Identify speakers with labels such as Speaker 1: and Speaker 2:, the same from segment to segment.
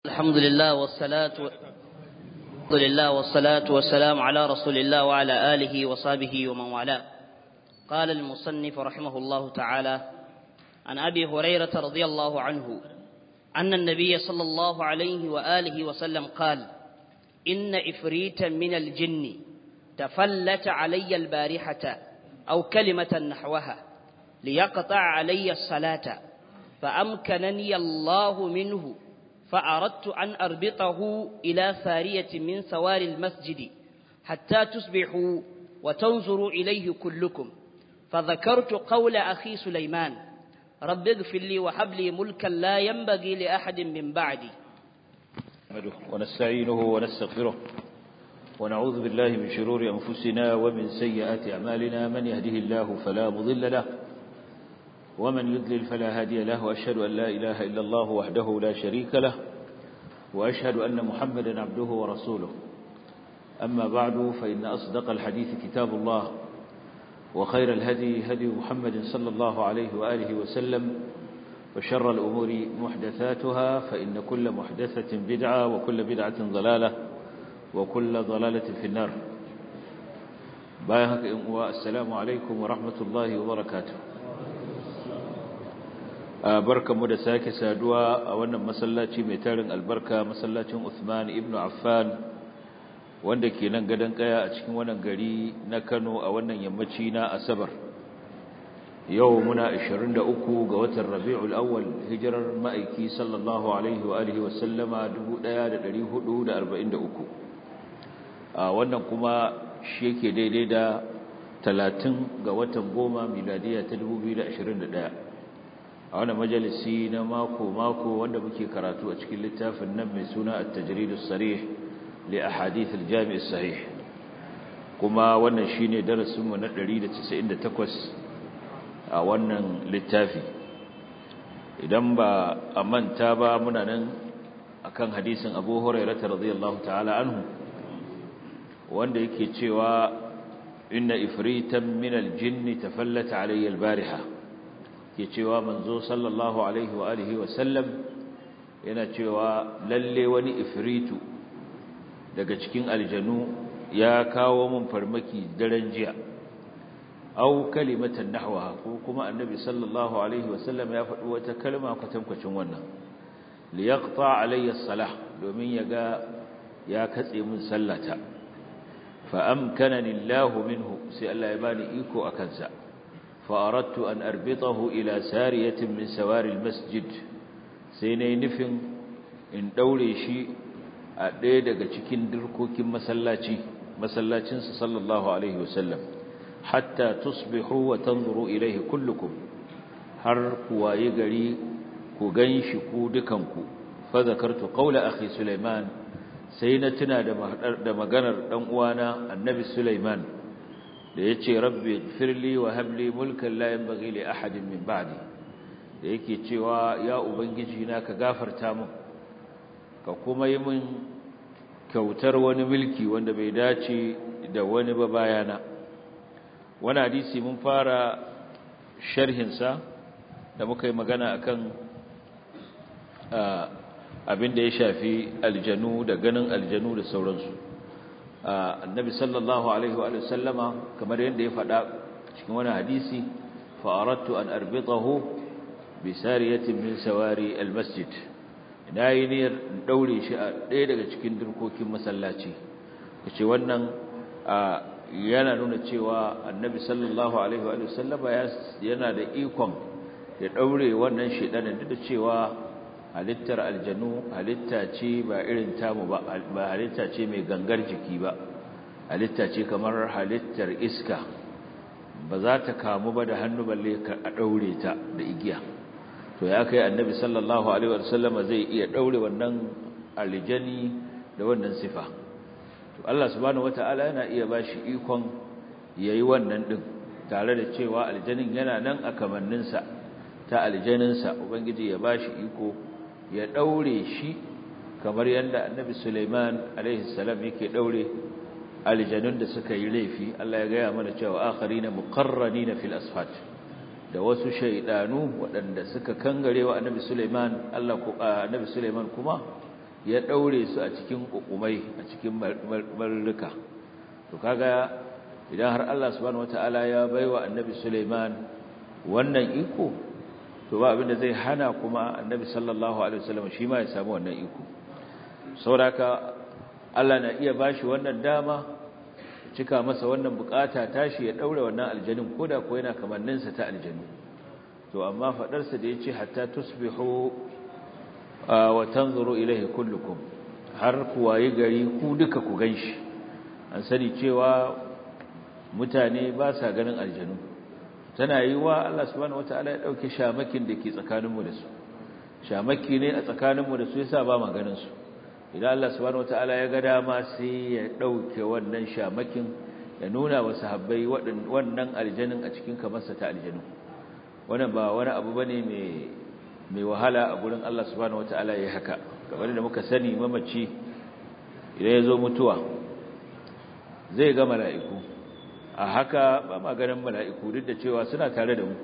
Speaker 1: الحمد لله والصلاة الحمد لله والصلاة والسلام على رسول الله وعلى آله وصحبه ومن والاه قال المصنف رحمه الله تعالى عن أبي هريرة رضي الله عنه أن النبي صلى الله عليه وآله وسلم قال إن إفريتا من الجن تفلت علي البارحة أو كلمة نحوها ليقطع علي الصلاة فأمكنني الله منه فأردت أن أربطه إلى سارية من سوار المسجد حتى تصبحوا وتنظروا إليه كلكم فذكرت قول أخي سليمان رب اغفر لي وهب لي ملكا لا ينبغي لأحد من بعدي
Speaker 2: ونستعينه ونستغفره ونعوذ بالله من شرور أنفسنا ومن سيئات أعمالنا من يهده الله فلا مضل له ومن يضلل فلا هادي له وأشهد أن لا إله إلا الله وحده لا شريك له وأشهد أن محمدا عبده ورسوله أما بعد فإن أصدق الحديث كتاب الله وخير الهدي هدي محمد صلى الله عليه وآله وسلم وشر الأمور محدثاتها فإن كل محدثة بدعة وكل بدعة ضلالة وكل ضلالة في النار بايهك والسلام عليكم ورحمة الله وبركاته barkamu da sake saduwa a wannan masallaci mai tarin albarka masallacin Uthman ibn Affan wanda ke nan gadon kaya a cikin wannan gari na Kano a wannan yammaci na Asabar yau muna 23 ga watan Rabiul Awwal hijirar ma'aiki sallallahu alaihi wa alihi wa sallama 1443 a wannan kuma shi yake daidai da 30 ga watan goma miladiya ta 2021 a wani majalisi na mako-mako wanda muke karatu a cikin littafin nan mai suna a tajridus sarih li ahadith al-jami' sahih kuma wannan shine darasin mu na 198 a wannan littafi idan ba a manta ba muna nan akan hadisin Abu Hurairah radhiyallahu ta'ala anhu wanda yake cewa inna ifritan min al-jinn tafallata alayya al-bariha ke cewa manzo sallallahu alaihi wa alihi wa sallam yana cewa lalle wani ifritu daga cikin aljanu ya kawo mun farmaki daren jiya au kalimatan nahwaha ko kuma annabi sallallahu alaihi wa sallam ya faɗi wata kalma kwatankwacin wannan li yaqta alayya salah domin yaga ya katse mun sallata fa amkanani Allah minhu sai Allah ya bani iko akan sa فأردت أن أربطه إلى سارية من سوار المسجد سيني نفن إن دولي شيء أديدك تكين دركوك مسلاتي مسلاتي صلى الله عليه وسلم حتى تصبحوا وتنظروا إليه كلكم har kuwa yi gari ku gan shi ku dukanku fadakartu qawla akhi Sulaiman sai na tuna da maganar dan uwana annabi Sulaiman da ya ce rabbi firli wa habli mulkan la yanbaghi li ahadin min ba'di da yake cewa ya ubangiji na ka gafarta min ka kuma yi min kyautar wani mulki wanda bai dace da wani ba bayana wani hadisi mun fara sharhin sa da muka yi magana akan abin da ya shafi aljanu da ganin aljanu da sauransu annabi sallallahu alaihi wa sallama kamar yadda ya faɗa cikin wani hadisi fa aradtu an arbitahu bi sariyatin min sawari almasjid ina yi niyyar daure shi a ɗaya daga cikin durkokin masallaci kace wannan yana nuna cewa annabi sallallahu alaihi wa sallama yana da ikon ya daure wannan shedanin duk da cewa halittar aljanu halitta ce ba irin tamu ba ba halitta ce mai gangar jiki ba halitta ce kamar halittar iska ba za ta kamu ba da hannu balle a daure ta da igiya to ya kai annabi sallallahu alaihi wasallama zai iya daure wannan aljani da wannan sifa to Allah subhanahu wataala yana iya bashi ikon yayi wannan din tare da cewa aljanin yana nan a kamanninsa ta aljaninsa ubangiji ya bashi iko ya daure shi kamar yadda annabi Sulaiman alaihi salam yake daure aljanun da suka yi laifi Allah ya gaya mana cewa akharina muqarranina fil asfat da wasu shaydanu waɗanda suka kangare wa annabi Sulaiman Allah ko annabi Sulaiman kuma ya daure su a cikin kukumai a cikin marruka to kaga idan har Allah subhanahu wataala ya baiwa annabi Sulaiman wannan iko to ba abinda zai hana kuma annabi sallallahu alaihi wasallam shi ma ya samu wannan iko sauraka Allah na iya bashi wannan dama cika masa wannan bukata tashi ya daure wannan aljanin koda ko yana kamannin sa ta aljanu to amma fadar sa da yace hatta tusbihu wa tanzuru ilayhi kullukum har ku waye gari ku duka ku ganshi an sani cewa mutane ba sa ganin aljanu tana yi wa Allah subhanahu wataala ya dauke shamakin da ke tsakaninmu da su shamaki ne a tsakaninmu da su yasa ba ma ganin su idan Allah subhanahu wataala ya ga dama sai ya dauke wannan shamakin ya nuna wa sahabbai wannan aljanin a cikin kamarsa ta aljanu wannan ba wani abu bane mai mai wahala a gurin Allah subhanahu wataala yayi haka kamar da muka sani mamaci idan ya zo mutuwa zai ga mala'iku a haka ba ma ganin mala'iku duk da cewa suna tare da mu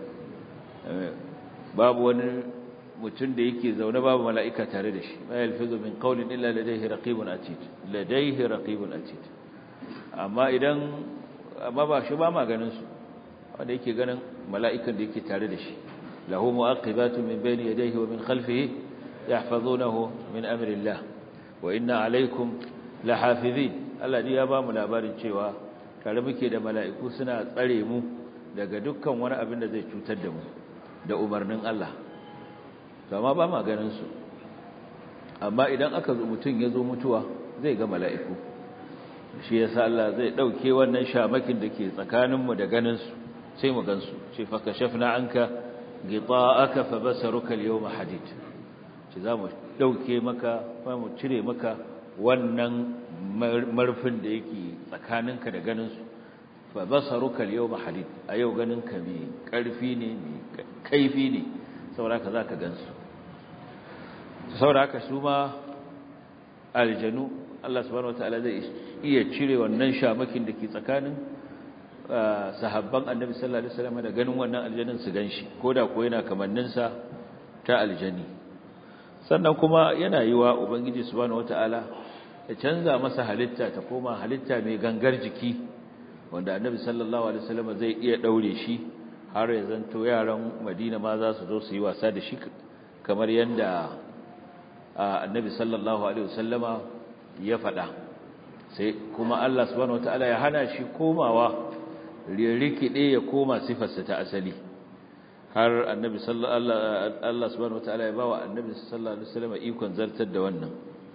Speaker 2: babu wani mutum da yake zaune babu mala'ika tare da shi ma yalfizu min qawlin illa ladayhi raqibun atid ladayhi raqibun atid amma idan amma ba shi ba ma ganin su wanda yake ganin mala'ikan da yake tare da shi lahu mu'aqibatu min bayni yadayhi wa min khalfihi yahfazunahu min amri Allah wa inna alaykum lahafizin Allah ya ba mu labarin cewa tare muke da mala'iku suna tsare mu daga dukkan wani abin da zai cutar da mu da umarnin Allah amma ba ma ganin su amma idan aka zo mutum ya zo mutuwa zai ga mala'iku shi yasa Allah zai dauke wannan shamakin da ke tsakaninmu da ganin su sai mu gansu ce fa kashafna anka ghita'aka fa basaruka al-yawma hadid ce zamu dauke maka fa mu cire maka wannan marfin da yake tsakaninka da ganin su fa basaruka al-yawma hadid a yau ganinka mai karfi ne mai kaifi ne saboda ka zaka gansu saboda haka su ma aljanu Allah subhanahu wataala zai iya cire wannan shamakin da ke tsakanin sahabban annabi sallallahu alaihi wasallam da ganin wannan aljanin su ganshi koda ko yana kamannin sa ta aljani sannan kuma yana yiwa ubangiji subhanahu wataala ya canza masa halitta ta koma halitta mai gangar jiki wanda annabi sallallahu alaihi wasallam zai iya daure shi har ya zanto yaran Madina ma za su zo su yi wasa da shi kamar yanda annabi sallallahu alaihi wasallama ya faɗa sai kuma Allah subhanahu wataala ya hana shi komawa rikide ya koma sifarsa ta asali har annabi sallallahu Allah subhanahu wataala ya bawa annabi sallallahu alaihi wasallama ikon zartar da wannan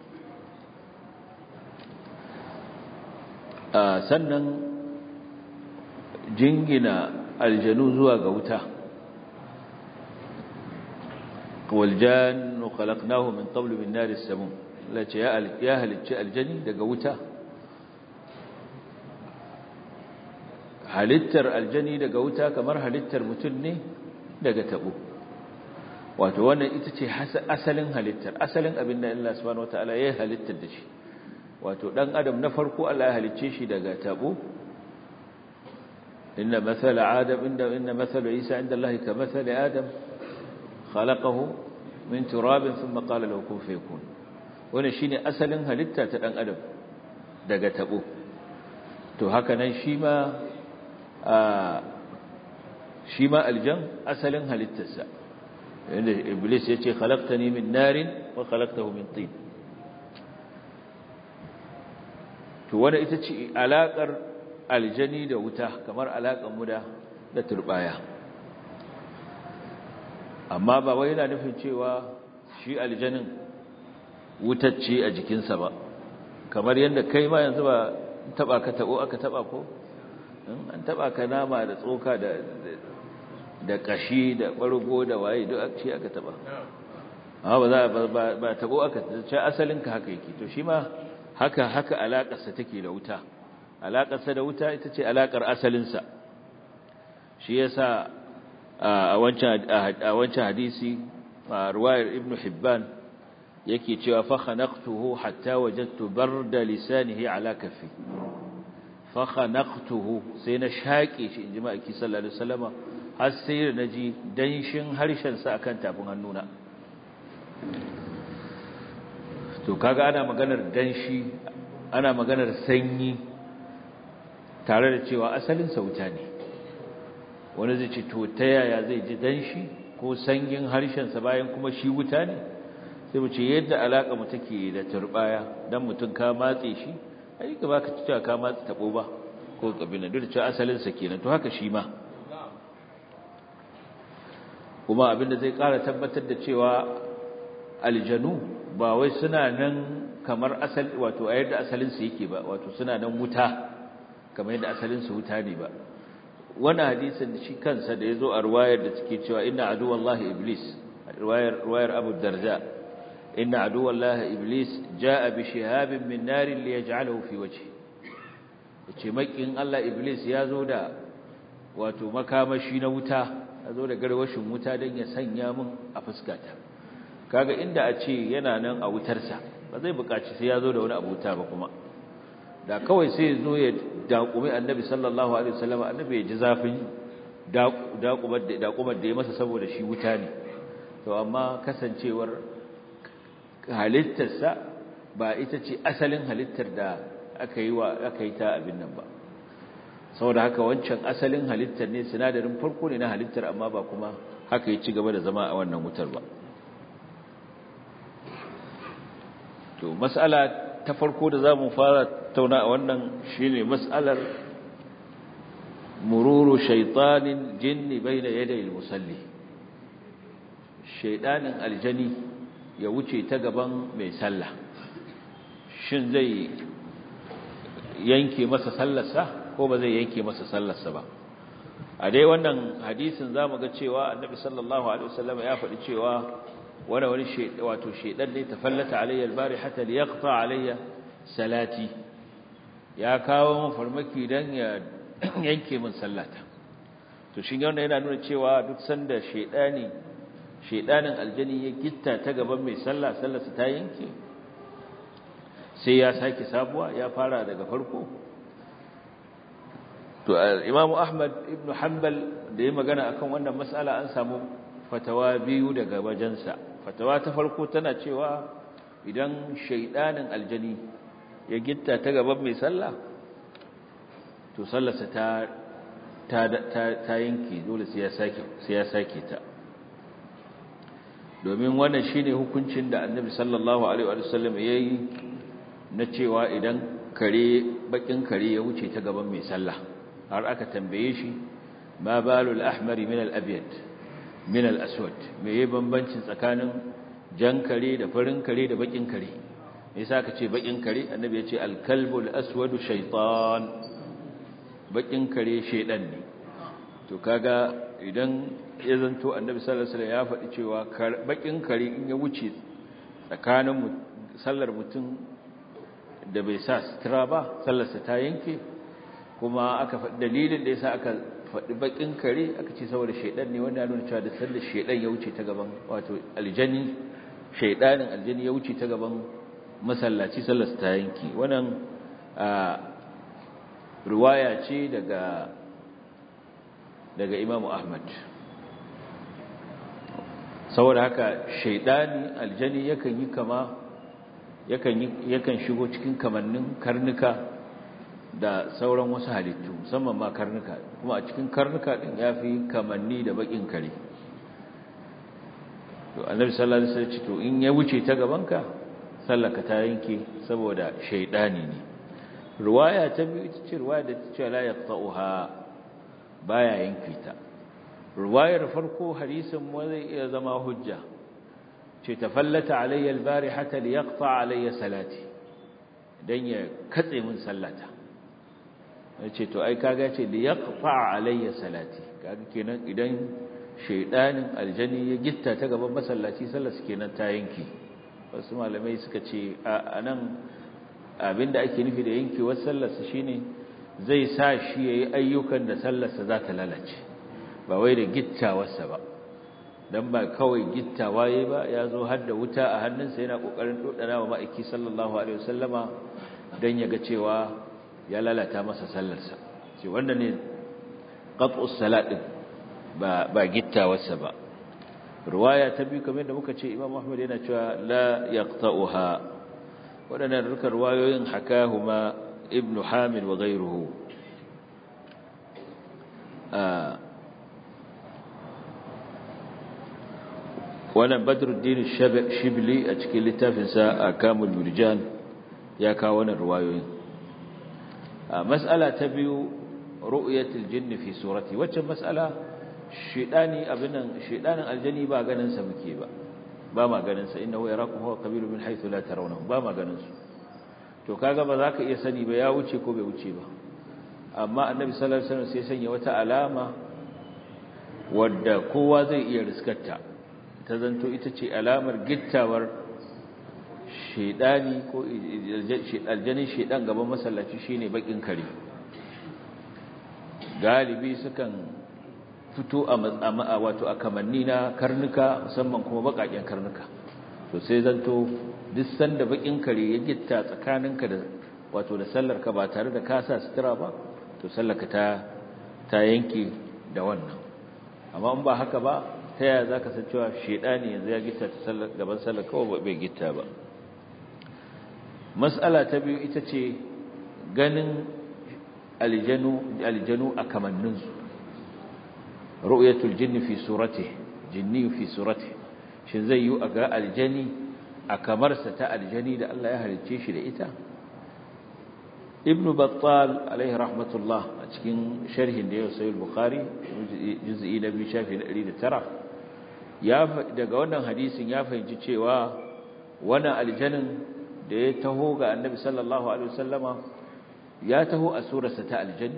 Speaker 2: sannan jingina aljanu zuwa ga wuta waljannu khalaqnahu min qablu min nari samum lace ya ya halicci aljani daga wuta halittar aljani daga wuta kamar halittar mutum ne daga tabo wato wannan ita ce asalin halittar asalin abin da Allah subhanahu wataala ya halittar da shi wato dan adam na farko Allah ya halicce shi daga tabo inna mathala adam inda inna mathala isa inda Allah ka mathali adam khalaqahu min turabin thumma qala lahu kun fayakun wannan shine asalin halitta ta dan adam daga tabo to haka nan shi ma shi ma aljan asalin halittarsa inda iblis yace khalaqtani min narin wa khalaqtahu min tin to wanda ita ce alakar aljani da wuta kamar alakar mu da da turbaya amma ba wai yana nufin cewa shi aljanin wutacce a jikinsa ba kamar yadda kai ma yanzu ba taba ka tabo aka taba ko an taba ka nama da tsoka da da kashi da bargo da waye duk aka ce aka taba amma ba za ba ba tabo aka ce asalin ka haka yake to shi ma haka haka alakarsa take da wuta alakarsa da wuta ita ce alakar asalinsa shi yasa a wancan a wancan hadisi ruwayar ibnu hibban yake cewa fa khanaqtuhu hatta wajadtu barda lisanihi ala kaffi fa khanaqtuhu sai na shaƙe shi inji ma'aiki sallallahu alaihi wasallama har sai da naji danshin harshen sa akan tafin hannuna to kaga ana maganar danshi ana maganar sanyi tare da cewa asalin sauta ne wani zai ce to ta yaya zai ji danshi ko sanyin harshensa bayan kuma shi wuta ne sai mu ce yadda alaƙa mu take da turbaya dan mutum ka matse shi ai ka baka cewa ka matse tabo ba ko kabila duk da cewa asalin sa kenan to haka shi ma kuma abinda zai ƙara tabbatar da cewa aljanu ba wai suna nan kamar asali wato a yadda asalin su yake ba wato suna nan wuta kamar yadda asalin su wuta ne ba wannan hadisin shi kansa da yazo a riwayar da take cewa inna aduwallahi iblis riwayar riwayar Abu Darda inna aduwallahi iblis jaa bi shihabin min narin liyaj'alahu fi wajhi yace makin Allah iblis yazo da wato makamashi na wuta yazo da garwashin wuta dan ya sanya mun a fuskata kaga inda a ce yana nan a wutarsa ba zai buƙaci sai yazo da wani abuta ba kuma da kawai sai zo ya daƙumi annabi sallallahu alaihi wasallam annabi ya ji zafin daƙumar da daƙumar da ya masa saboda shi wuta ne to amma kasancewar halittarsa ba ita ce asalin halittar da aka yi wa aka yi ta abin nan ba saboda haka wancan asalin halittar ne sinadarin farko ne na halittar amma ba kuma haka ya ci gaba da zama a wannan wutar ba to mas'ala ta farko da zamu fara tauna a wannan shine mas'alar mururu shaytanin jinni baina yaday al-musalli shaydanin aljani ya wuce ta gaban mai sallah shin zai yanke masa sallarsa ko ba zai yanke masa sallarsa ba a dai wannan hadisin zamu ga cewa annabi sallallahu alaihi wasallam ya faɗi cewa wani wani wato shedan ne tafallata alayya albarihata liyaqta alayya salati ya kawo mun farmaki dan ya yanke min sallata to shin wannan yana nuna cewa duk sanda shedani shedanin aljani ya gitta ta gaban mai sallah sallarsa ta yanke sai ya sake sabuwa ya fara daga farko to Imam Ahmad ibn Hanbal da ya magana akan wannan mas'ala an samu fatawa biyu daga wajensa fatawa ta farko tana cewa idan shaidanin aljani ya gitta ta gaban mai sallah to sallarsa ta ta ta yanke dole sai ya sake sai ya sake ta domin wannan shine hukuncin da Annabi sallallahu alaihi wa sallam yayi na cewa idan kare bakin kare ya wuce ta gaban mai sallah har aka tambaye shi ma balul ahmari min al-abyad min al-aswad me yayi bambancin tsakanin jan kare da farin kare da bakin kare me yasa ka ce bakin kare annabi ya ce al-kalbul aswadu shaytan bakin kare shedan ne to kaga idan ya zanto annabi sallallahu alaihi wasallam ya faɗi cewa bakin kare in ya wuce tsakanin sallar mutum da bai sa sutura ba sallarsa ta yanke kuma aka faɗi dalilin da yasa aka faɗi bakin kare aka ce saboda shaidan ne wanda ya nuna cewa da sallar shaidan ya wuce ta gaban wato aljani shaidanin aljani ya wuce ta gaban masallaci sallar ta yanki wannan riwaya ce daga daga Imam Ahmad saboda haka shaidani aljani yakan yi kama yakan yakan shigo cikin kamannin karnuka da sauran wasu halittu musamman ma karnuka kuma a cikin karnuka din yafi kamanni da bakin kare to annabi sallallahu alaihi wasallam ce to in ya wuce ta gabanka sallaka ta yanke saboda shaydani ne riwaya ta biyu ita ce riwaya da ta ce la yaqta'uha baya yanke ta riwayar farko hadisin mu zai iya zama hujja ce tafallata alayya albarihata liyaqta alayya salati dan ya katse min sallata ce to ai kaga ce li yaqfa alayya salati kaga kenan idan shaydanin aljani ya gitta ta gaban masallaci sallar kenan ta yanki wasu malamai suka ce anan abinda ake nufi da yankewar sallar sa shine zai sa shi yayi ayyukan da sallar sa za ta lalace ba wai da gittawarsa ba dan ba kawai gittawa yayi ba ya zo har da wuta a hannunsa yana kokarin dodana wa ma'aiki sallallahu alaihi wasallama dan ya ga cewa ya lalata masa sallarsa ce wanda ne qat'us salat din ba ba gittawarsa ba riwaya ta biyu kamar da muka ce Imam Ahmad yana cewa la yaqta'uha waɗannan duka ruwayoyin hakahuma ibnu hamid wa ghayruhu wannan badruddin shibli a cikin littafinsa a kamul murjan ya kawo wannan ruwayoyin mas'ala ta biyu ru'yatul jinn fi surati wacce mas'ala shedani abinan shedanin aljani ba ganin sa muke ba ba ma ganin sa innahu yarakum huwa qabilu min haythu la tarawnahu ba ma ganin su to kaga ba za ka iya sani ba ya wuce ko bai wuce ba amma annabi sallallahu alaihi wasallam sai sanya wata alama wadda kowa zai iya riskarta ta zanto ita ce alamar gittawar shedani ko aljanin shedan gaban masallaci shine bakin kare galibi sukan fito a wato a kamanni na karnuka musamman kuma bakaken karnuka to sai zanto duk sanda bakin kare ya gitta tsakaninka da wato da sallarka ba tare da ka sa sutura ba to sallarka ta ta yanke da wannan amma in ba haka ba ta yaya zaka san cewa shedani yanzu ya gitta ta sallar gaban sallar kawai bai gitta ba mas'ala ta biyu ita ce ganin aljanu aljanu a kamanninsu ru'yatul jinni fi suratihi jinni fi suratihi shin zai yi a ga aljani a kamarsa ta aljani da Allah ya halicce shi da ita ibn battal alaihi rahmatullah a cikin sharhin da ya sayi bukhari juz'i na biyu shafi na 109 ya daga wannan hadisin ya fahimci cewa wani aljanin da ya taho ga annabi sallallahu alaihi wasallama ya taho a surarsa ta aljani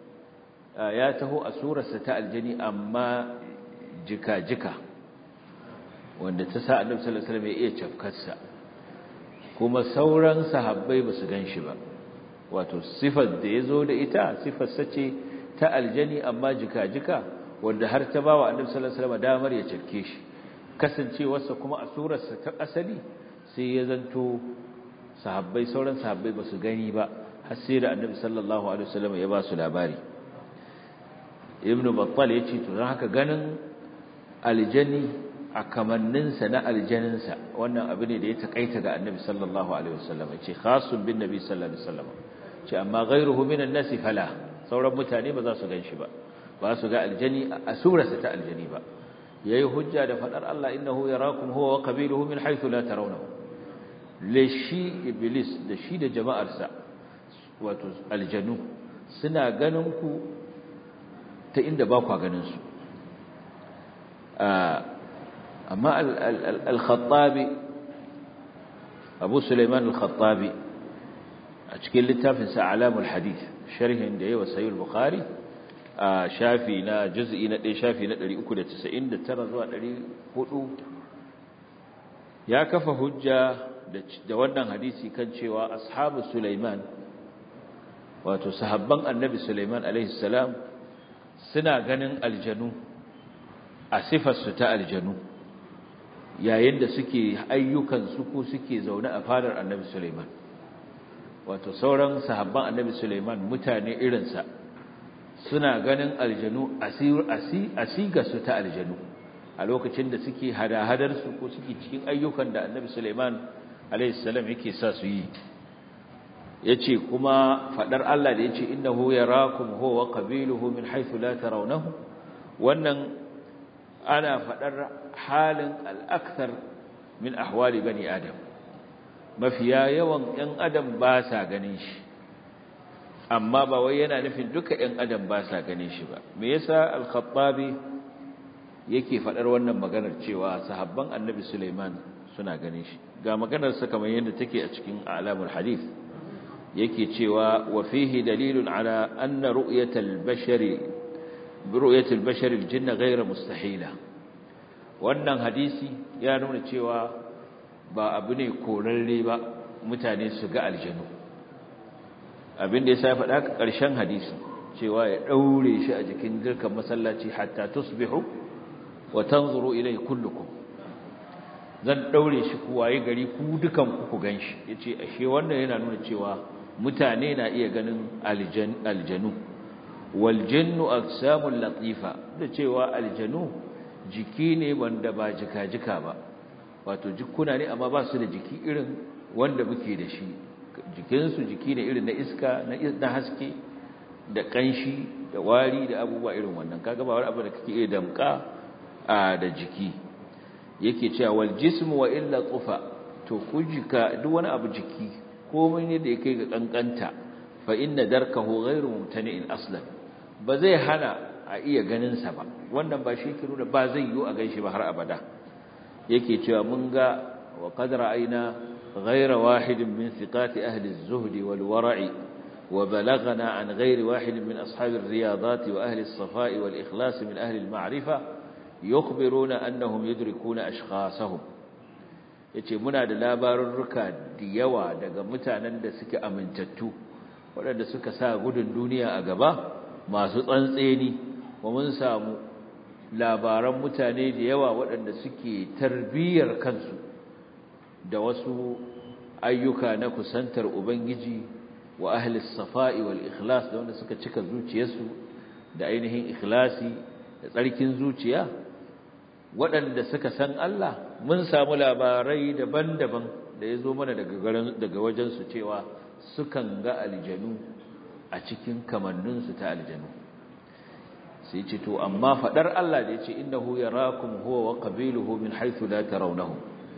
Speaker 2: ya taho a surarsa ta aljani amma jika-jika wanda ta sa annabi sallallahu alaihi wasallam ya iya cafkarsa kuma sauran sahabbai ba su ganshi ba wato sifar da yazo da ita sifar sace ta aljani amma jika-jika wanda har ta bawa annabi sallallahu alaihi wasallam damar ya cafke shi kasancewarsa kuma a surarsa ta asali sai ya zanto sahabbai sauran sahabbai ba su gani ba har sai da annabi sallallahu alaihi wasallam ya ba su labari ibnu battal ya ce to don haka ganin aljani a kamanninsa na aljaninsa wannan abu ne da ya takaita ga annabi sallallahu alaihi wasallam ce khasun bin nabi sallallahu alaihi wasallam ce amma ghayruhu minan nasi fala sauran mutane ba za su ganshi ba ba su ga aljani a surarsa ta aljani ba yayi hujja da fadar Allah innahu yarakum huwa wa qabiluhu min haythu la tarawnahu le shi iblis da shi da jama'arsa wato aljanu suna ganin ku ta inda ba ku ganin su amma al-khattabi abu suleiman al-khattabi a cikin littafinsa alamul hadith sharhin da yawa sayyid bukhari a shafi na juz'i na 1 shafi na 399 zuwa 400 ya kafa hujja da wannan hadisi kan cewa ashabu suleiman wato sahabban annabi suleiman alaihi salam suna ganin aljanu a sifarsu ta aljanu yayin da suke ayyukansu ko suke zaune a fadar annabi Suleiman wato sauran sahabban annabi Suleiman mutane irinsa suna ganin aljanu asiga su ta aljanu a lokacin da suke hada su ko suke cikin ayyukan da annabi Suleiman alaihissalam yake sa su yi yace kuma fadar Allah da yace innahu yarakum huwa wa qabiluhu min haythu la tarawnahu wannan ana faɗar halin al'akthar min ahwali bani adam mafiya yawan ‘yan adam ba sa ganin shi amma ba wai yana nufin duka ‘yan adam ba sa ganin shi ba me yasa al-khattabi yake faɗar wannan maganar cewa sahabban annabi suleiman suna ganin shi ga maganarsa kamar yadda take a cikin alamul hadith yake cewa wa fihi dalilun ala anna ru'yatal bashari برؤية البشر الجن غير مستحيلة wannan hadisi ya nuna cewa ba abu ne korarre ba mutane su ga aljanu abin da ya sa faɗa ka ƙarshen hadisi cewa ya ɗaure shi a jikin dirkan masallaci hatta tusbihu wa tanzuru ilai kullukum zan ɗaure shi ku waye gari ku dukan ku ku ganshi yace ashe wannan yana nuna cewa mutane na iya ganin aljanu waljannu aksamun latifa da cewa aljanu jiki ne wanda ba jika-jika ba wato jikuna ne amma ba su da jiki irin wanda muke da shi jikinsu jiki ne irin na iska na haske da kanshi da wari da abubuwa irin wannan kaga ba wani abu da kake iya damka da jiki yake cewa wal jismu wa illa tufa to kujika duk wani abu jiki komai ne da yake ga kankanta fa inna darkahu ghairu mumtani'in aslan ba zai hana a iya ganin sa ba wannan ba shi ke nuna ba zai yi a ganshi ba har abada yake cewa mun ga wa qad ra'ayna ghayra wahidin min thiqati ahli az-zuhd wal wara'i wa balaghana an ghayri wahidin min ashab ar-riyadat wa ahli as-safa'i wal ikhlas min ahli al-ma'rifa yukhbiruna annahum yudrikuna ashkhasahum yace muna da labarurruka da yawa daga mutanen da suke amintattu waɗanda suka sa gudun duniya a gaba masu tsantseni wa mun samu labaran mutane da yawa waɗanda suke tarbiyyar kansu da wasu ayyuka na kusantar ubangiji wa ahli safa'i wal ikhlas da wanda suka cika zuciyarsu da ainihin ikhlasi da tsarkin zuciya waɗanda suka san Allah mun samu labarai daban-daban da ya zo mana daga wajensu cewa sukan ga aljanu a cikin kamanninsu ta aljanu sai ce to amma fadar Allah da yace innahu yarakum huwa wa qabiluhu min haythu la tarawnahum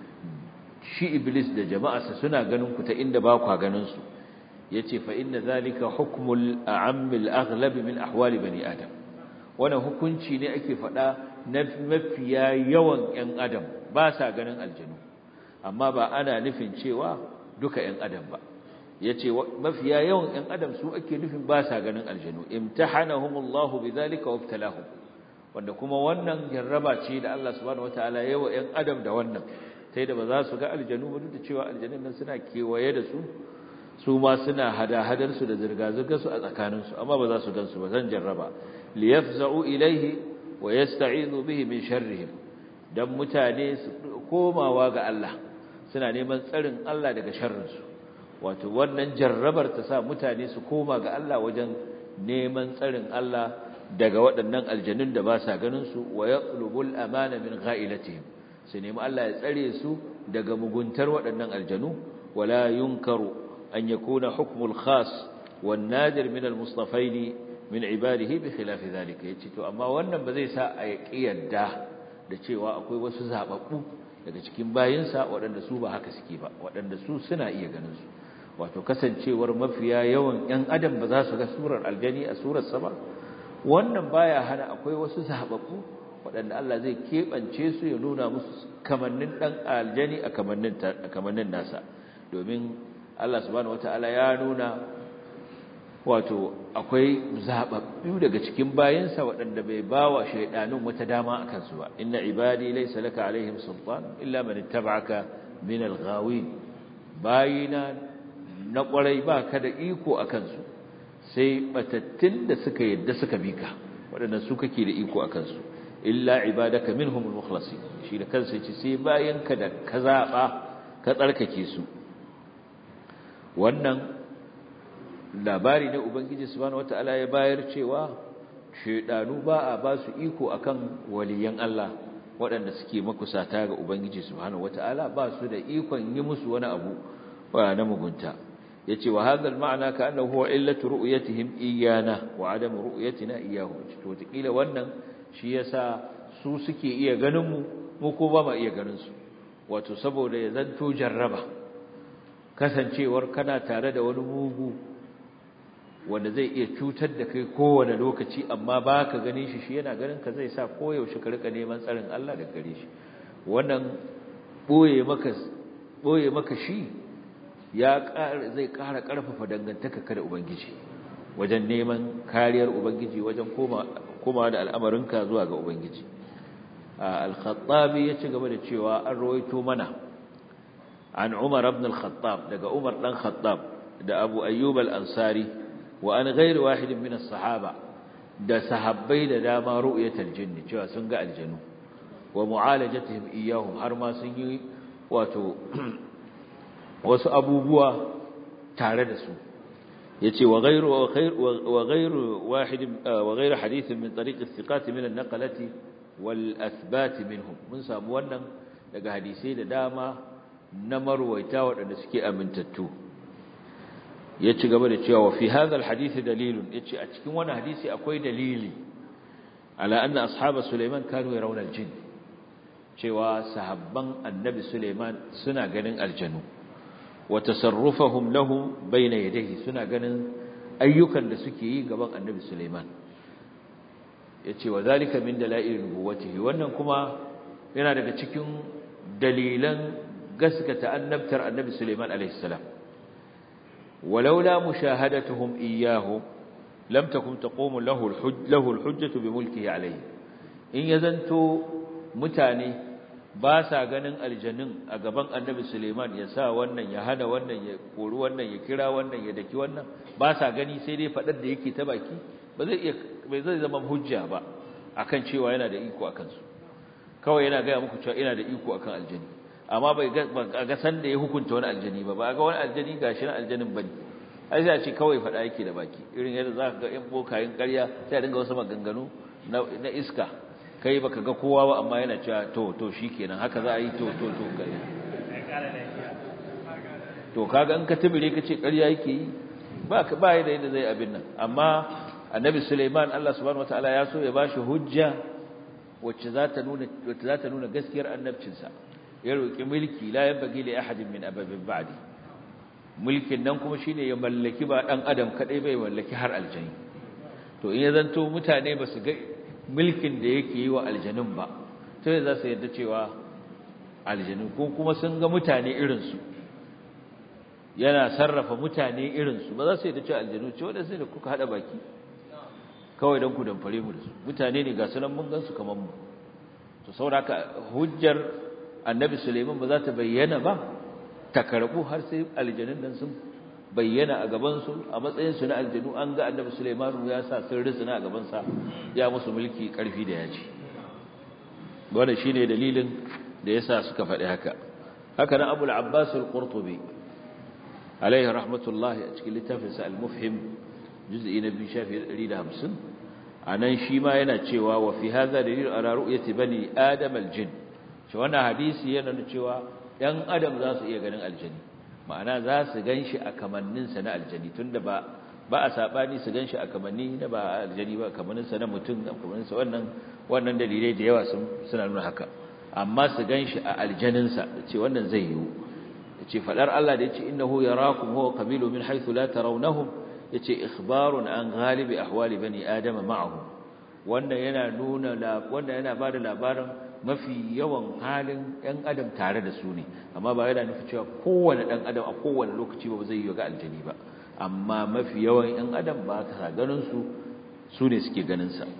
Speaker 2: shi iblis da jama'arsa suna ganin ku ta inda ba ku ganin su yace fa inna zalika hukmul a'am al-aghlab min ahwali bani adam wannan hukunci ne ake fada na mafiya yawan ƴan adam ba sa ganin aljanu amma ba ana nufin cewa duka ƴan adam ba yace mafiya yawan ɗan adam su ake nufin ba sa ganin aljanu imtahanahumullahu bidhalika wabtalahum wanda kuma wannan jarraba ce da Allah subhanahu wataala yayi wa ɗan adam da wannan sai da ba za su ga aljanu ba duk da cewa aljanun nan suna kewaye da su su ma suna hada-hadar su da zirga-zirgar su a tsakanin su amma ba za su gansu ba zan jarraba liyafza'u ilayhi wa yasta'izu bihi min sharrihim dan mutane su komawa ga Allah suna neman tsarin Allah daga sharrin su wato wannan jarrabar ta sa mutane su koma ga Allah wajen neman tsarin Allah daga waɗannan aljanun da ba sa ganin su wa yatlubul amana min gha'ilatihim su nemi Allah ya tsare su daga muguntar waɗannan aljanu wala yunkaru an yakuna hukmul khas wan nadir min al mustafain min ibadihi bi khilaf zalika yace to amma wannan ba zai sa a yadda da cewa akwai wasu zababbu daga cikin bayinsa waɗanda su ba haka suke ba waɗanda su suna iya ganin su wato kasancewar mafiya yawan ‘yan adam ba za su ga surar aljani a surarsa ba wannan baya hana akwai wasu zaɓaɓɓu waɗanda Allah zai keɓance su ya nuna musu kamannin ɗan aljani a kamannin nasa domin Allah subhanahu wata'ala ya nuna wato akwai zaɓaɓɓu daga cikin bayansa waɗanda bai ba wa shaiɗanun wata dama a kansu ba inna ibadi laysa laka alaihim sultan illa man ittaba'aka min al-ghawin bayina na ƙwarai ba ka da iko a kansu sai batattun da suka yadda suka bi ka waɗannan su kake da iko a kansu illa ibadaka minhumul mukhlasi shi da kansa yace sai bayan ka da ka zaba ka tsarkake su wannan labari ne ubangiji subhanahu wataala ya bayar cewa shedanu ba a ba su iko akan waliyan Allah waɗanda suke makusata ga ubangiji subhanahu wataala ba su da ikon yi musu wani abu wa na mugunta yace wa hadha al-ma'na ka annahu huwa illatu ru'yatihim iyana wa adam ru'yatina iyahu to takila wannan shi yasa su suke iya ganin mu mu ko ba ma iya ganin su wato saboda ya zanto jarraba kasancewar kana tare da wani mugu wanda zai iya cutar da kai kowane lokaci amma ba ka ganin shi shi yana ganin ka zai sa koyaushe ka rika neman tsarin Allah da gare shi wannan boye maka boye maka shi ya zai ƙara ƙarfafa dangantaka ka da ubangiji wajen neman kariyar ubangiji wajen koma koma da al'amarinka zuwa ga ubangiji al-khattabi ya ci gaba da cewa an rawaito mana an Umar ibn al-Khattab daga Umar dan Khattab da Abu Ayyub al-Ansari wa an ghairu wahidin min as-sahaba da sahabbai da dama ru'yatul jinn cewa sun ga aljanu wa mu'alajatihim iyyahum har ma sun yi wato wasu abubuwa tare da su yace wa ghairu wa ghairu wahid wa ghairu hadith min tariq as-siqat min an-naqlati wal athbat minhum mun samu wannan daga hadisi da dama na marwaita waɗanda suke amintattu ya ci gaba da cewa wa fi hadha alhadith dalilun yace a cikin wannan hadisi akwai dalili ala anna ashab Sulaiman kanu yarawna aljin cewa sahabban annabi Sulaiman suna ganin aljanu wa tasarrufuhum lahu bayna yadayhi suna ganin ayyukan da suke yi gaban annabi Sulaiman yace wa zalika min dalail nubuwatihi wannan kuma yana daga cikin dalilan gaskata annabtar annabi Sulaiman alaihi salam ولولا مشاهدتهم إياه لم تكن تقوم له الحج له الحجة بملكه عليه إن يزنتو متاني باسا ganin aljannin a gaban annabi Suleiman ya sa wannan ya hana wannan ya kori wannan ya kira wannan ya daki wannan ba sa gani sai dai fadar da yake ta baki ba zai iya bai zai zama hujja ba akan cewa yana da iko akan su kawai yana ga muku cewa ina da iko akan aljanni amma bai ga san da ya hukunta wani aljani ba ba ga wani aljani gashi na aljanin bane ai sai a ce kawai fada yake da baki irin yadda zaka ga in bokayin ƙarya sai a dinga wasu maganganu na iska kai baka ga kowa ba amma yana cewa to to shikenan haka za a yi to to to ƙarya to kaga in ka tibire ka ce ƙarya yake yi ba ba da yadda zai abin nan amma annabi Sulaiman Allah subhanahu wataala ya so ya bashi hujja wacce za ta nuna wacce za ta nuna gaskiyar annabcinsa ya roƙi mulki la yanbaghi li ahadin min ababin ba'di mulkin nan kuma shine ya mallaki ba dan adam kadai bai mallaki har aljani to in ya zanto mutane ba su ga mulkin da yake yi wa aljanin ba to za su yarda cewa aljanu ko kuma sun ga mutane irin su yana sarrafa mutane irin su ba za su yarda cewa aljanu ce wanda sai da kuka hada baki kawai dan ku damfare mu da su mutane ne ga sunan mun gan su kaman mu to saboda hujjar annabi Suleiman ba za ta bayyana ba ta karbu har sai aljanun nan sun bayyana a gaban su a matsayin su na aljanu an ga annabi Suleiman ya sa sun risina a gaban sa ya musu mulki karfi da yaji wannan shine dalilin da yasa suka faɗi haka haka nan Abu al-Abbas al-Qurtubi alaihi rahmatullahi a cikin littafin sa al-Mufhim juz'i na 2 shafi 150 anan shi ma yana cewa wa fi hadha dalil ala ru'yati bani adam al-jinn shi wannan hadisi yana nuna cewa ɗan adam za su iya ganin aljani ma'ana za su gan shi a kamanninsa na aljani tunda ba ba a saɓani su gan shi a kamanni na ba aljani ba kamanninsa na mutum a kamanninsa wannan wannan dalilai da yawa suna nuna haka amma su gan shi a aljaninsa da ce wannan zai yiwu da ce faɗar Allah da ya ce innahu yarakum huwa qabilu min haythu la tarawnahum ya ce ikhbarun an ghalibi ahwali bani adama ma'ahum wannan yana nuna wannan yana bada labarin mafi yawan halin ɗan adam tare da su ne amma ba yana nufi cewa kowane ɗan adam a kowane lokaci ba zai yi ga aljani ba amma mafi yawan ɗan adam ba ta ganin su su ne suke ganin sa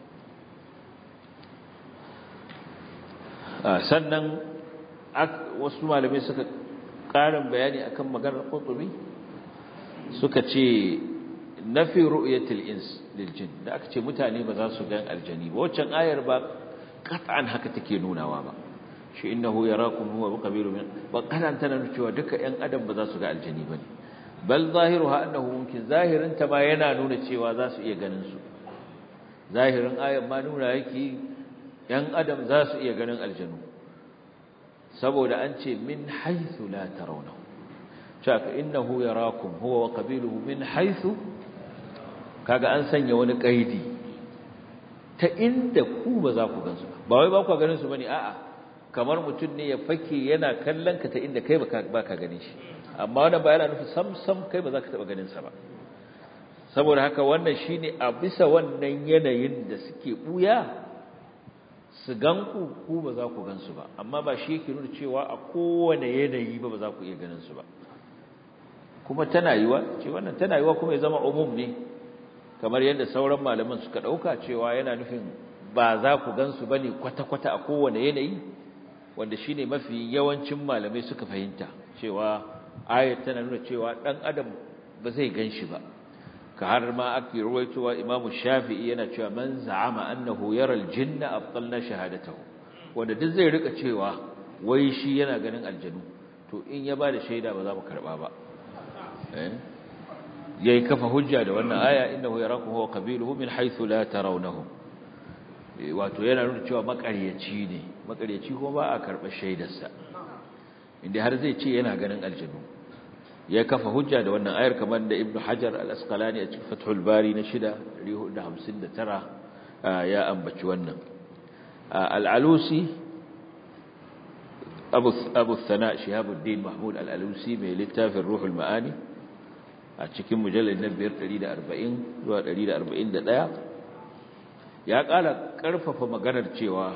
Speaker 2: sannan wasu malamai suka ƙarin bayani akan maganar Qurtubi suka ce nafi ru'yatil ins lil jin da aka ce mutane ba za su gan aljani ba waccan ayar ba qat'an haka take nunawa ba shi innahu yarakum huwa qabilu min ba kadan tana cewa duka ƴan adam ba za su ga aljani bane bal zahiruha annahu mumkin zahirin ta ma yana nuna cewa za su iya ganin su zahirin ayar ma nuna yake ƴan adam za su iya ganin aljanu saboda an ce min haythu la tarawnahu shaka innahu yarakum huwa wa qabiluhu min haythu kaga an sanya wani kaidi ta inda ku ba za ku gansu ba wai ba ku ganin su bane a'a kamar mutum ne ya fake yana kallon ka ta inda kai ba ka ganin shi amma wannan ba yana nufi sam sam kai ba za ka taba ganin sa ba saboda haka wannan shine a bisa wannan yanayin da suke buya su ganku ku ba za ku gansu ba amma ba shi yake nuna cewa a kowane yanayi ba ba za ku iya ganin su ba kuma tana yiwa ce wannan tana yiwa kuma ya zama umum ne kamar yadda sauran malaman suka dauka cewa yana nufin ba za ku gansu bane kwata-kwata a kowane yanayi wanda shine mafi yawancin malamai suka fahimta cewa ayat tana nuna cewa dan adam ba zai ganshi ba ka har ma ake ruwaitowa Imam Shafi'i yana cewa man za'ama annahu yara al-jinna abtalna shahadatahu wanda duk zai rika cewa wai shi yana ganin aljanu to in ya bada shaida ba za mu karba ba yayi kafa hujja da wannan aya innahu yarakum huwa qabiluhu min haythu la tarawnahum wato yana nuna cewa makaryaci ne makaryaci kuma ba a karba shaidarsa inda har zai ce yana ganin aljanu ya kafa hujja da wannan ayar kamar da ibnu hajar al-asqalani a cikin fathul bari na 659 ya ambaci wannan al-alusi abu abu thana shihabuddin mahmud al-alusi mai littafin ruhul maani a cikin mujallad na 540 zuwa 141 ya kala karfafa maganar cewa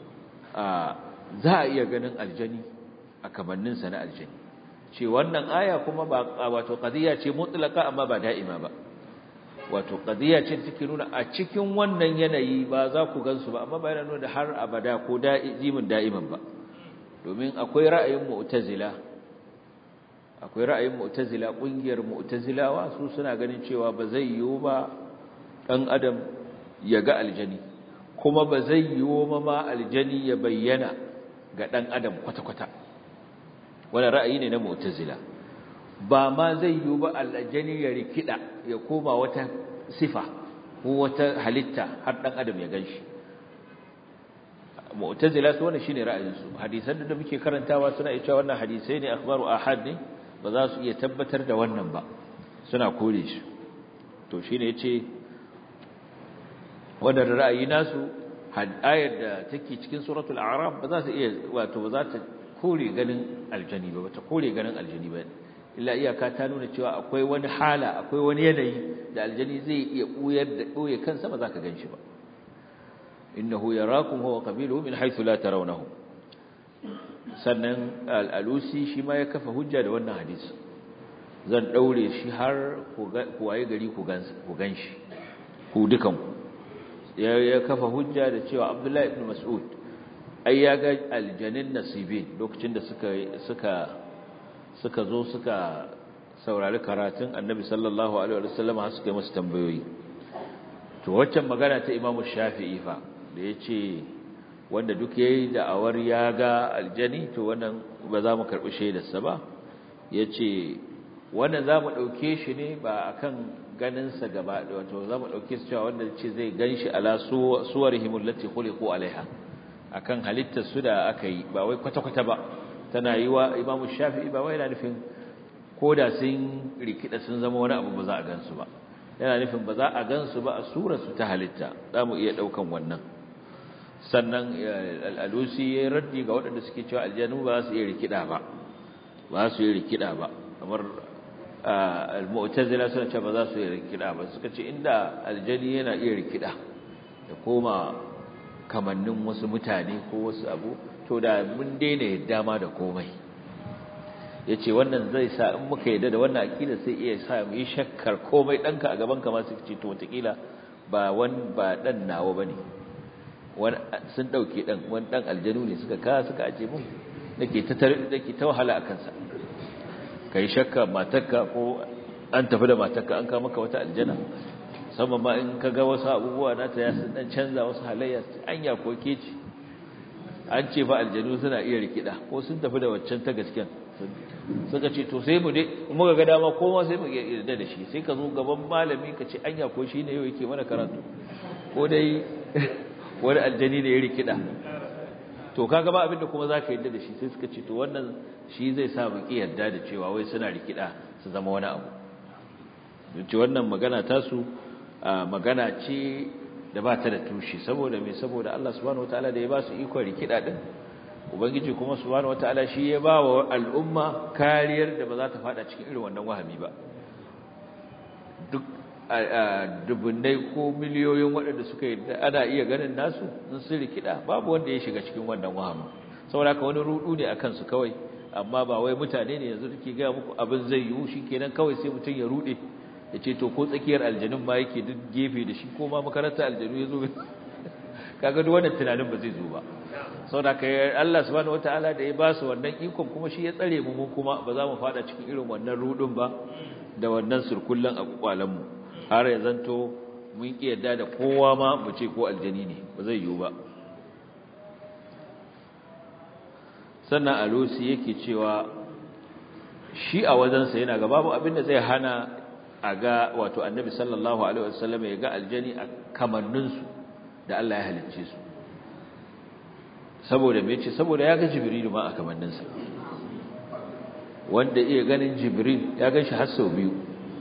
Speaker 2: za a iya ganin aljani a kamanninsa na aljani ce wannan aya kuma ba wato qadiya ce mutlaka amma ba da'ima ba wato qadiya ce take nuna a cikin wannan yanayi ba za ku gansu ba amma ba yana nuna har abada ko da'imin da'iman ba domin akwai ra'ayin mu'tazila akwai ra'ayin mu'tazila kungiyar mu'tazilawa su suna ganin cewa ba zai yiwu ba dan adam ya ga aljani kuma ba zai yiwu ma aljani ya bayyana ga dan adam kwata-kwata wani ra'ayi ne na mu'tazila ba ma zai yiwu ba aljani ya rikida ya koma wata sifa ko wata halitta har dan adam ya ganshi mu'tazila su wannan shine ra'ayin su hadisan da muke karantawa suna cewa wannan hadisai ne akhbaru ahad ne ba za su iya tabbatar da wannan ba suna kore shi to shine yace wannan ra'ayi nasu ayar da take cikin suratul a'raf ba za ta iya wato ba za ta kore ganin aljani ba ta kore ganin aljani ba illa iyaka ta nuna cewa akwai wani hala akwai wani yanayi da aljani zai iya buyar da doye kansa ba za ka ganshi ba innahu yarakum huwa qabiluhu min haythu la tarawnahum sannan al-alusi shi ma ya kafa hujja da wannan hadisi zan daure shi har ku waye gari ku ganshi ku dukan ku ya kafa hujja da cewa Abdullahi ibn Mas'ud ai ya ga aljanin nasibin lokacin da suka suka suka zo suka saurari karatun Annabi sallallahu alaihi wasallam har suka yi masa tambayoyi to waccan magana ta Imam Shafi'i fa da yace wanda duk yayi da'awar ya ga aljani to wannan ba za mu karbi shaidarsa ba yace wannan za mu dauke shi ne ba akan ganinsa gaba wato za mu ɗauke su cewa wanda ce zai gan shi ala suwarihim allati khuliqu alaiha akan halittar su da aka yi ba wai kwata-kwata ba tana yi wa Imam Shafi'i ba wai yana nufin koda sun rikida sun zama wani abu ba za a gansu ba yana nufin ba za a gansu ba a surar su ta halitta za mu iya ɗaukan wannan sannan al-Alusi ya raddi ga waɗanda suke cewa aljanu ba su iya rikida ba ba su iya rikida ba kamar al-mu'tazila suna cewa ba za su yi rikida ba suka ce inda aljani yana iya rikida ya koma kamannin wasu mutane ko wasu abu to da mun daina yadda ma da komai yace wannan zai sa in muka yadda da wannan akida sai iya sa mu yi shakkar komai danka a gaban ka ma su ce to wataƙila ba wan ba dan nawa bane wani sun dauke dan wani dan aljanu ne suka ka suka aje mun nake ta nake ta wahala akan sa ka yi shakka matarka ko an tafi da matarka an kama maka wata aljana musamman ma in ka ga wasu abubuwa nata ya sun dan canza wasu halayya anya ko ke ce an ce fa aljanu suna iya rikida ko sun tafi da waccan ta gasken suka ce to sai mu dai muka ga dama kowa sai mu yarda da shi sai ka zo gaban malami ka ce anya ko shine yau yake mana karatu ko dai wani aljani ne ya rikida to kaga ba abinda kuma zaka yarda da shi sai suka ce to wannan shi zai sa mu ki yarda da cewa wai suna rikida su zama wani abu yace wannan magana ta su magana ce da ba ta da tushe saboda me saboda Allah subhanahu wataala da ya ba su iko rikida din ubangiji kuma subhanahu wataala shi ya ba wa al'umma kariyar da ba za ta fada cikin irin wannan wahami ba duk dubunnai ko miliyoyin waɗanda suka yi ana iya ganin nasu in sun rikida babu wanda ya shiga cikin wannan wahamin saboda haka wani rudu ne akan su kawai amma ba wai mutane ne yanzu take ga muku abin zai yiwu shikenan kawai sai mutum ya rude ya ce to ko tsakiyar aljanun ma yake duk gefe da shi ko ma makarantar aljanu ya zo kaga duk wannan tunanin ba zai zo ba saboda haka Allah subhanahu wataala da ya ba su wannan ikon kuma shi ya tsare mu mu kuma ba za mu fada cikin irin wannan rudun ba da wannan surkullan a kwakwalan mu har ya zanto mun ki yadda da kowa ma mu ce ko aljani ne ba zai yiwu ba sannan alusi yake cewa shi a wajensa yana ga babu abinda zai hana a ga wato annabi sallallahu alaihi wasallam ya ga aljani a kamanninsu da Allah ya halicce su saboda me ce saboda ya ga jibrilu ma a kamanninsa wanda iya ganin jibril ya gan shi har sau biyu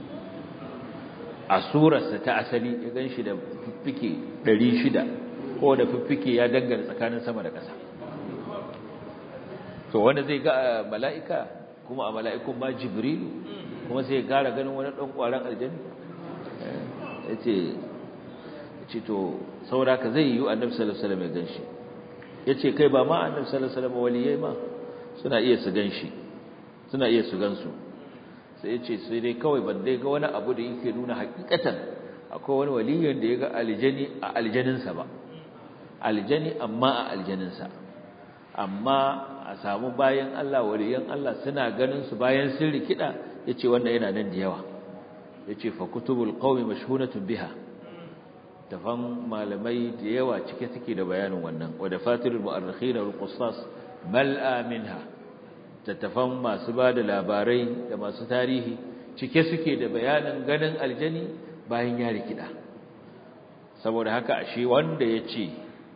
Speaker 2: a surarsa ta asali ya gan shi da fiffike 600 ko da fiffike ya dangane tsakanin sama da ƙasa to wanda zai ga mala'ika kuma a mala'ikun ma jibril kuma sai ya gara ganin wani ɗan ƙwaron aljani ya ce to saboda ka zai yi annabi sallallahu alaihi wasallam ya gan shi ya ce kai ba ma annabi sallallahu alaihi wasallam waliyai ma suna iya su gan shi suna iya su gansu sai ya ce sai dai kawai ban dai ga wani abu da yake nuna hakikatan akwai wani waliyin da ya ga aljani a aljaninsa ba aljani amma a aljaninsa amma a samu bayan Allah waliyan Allah suna ganin su bayan sun rikida yace wannan yana nan da yawa yace fa kutubul qaumi mashhunatun biha tafan malamai da yawa cike suke da bayanin wannan wa dafatirul mu'arrikhin wal qussas mal'a minha tattafan masu ba da labarai da masu tarihi cike suke da bayanin ganin aljani bayan ya rikida saboda haka ashe wanda ya ce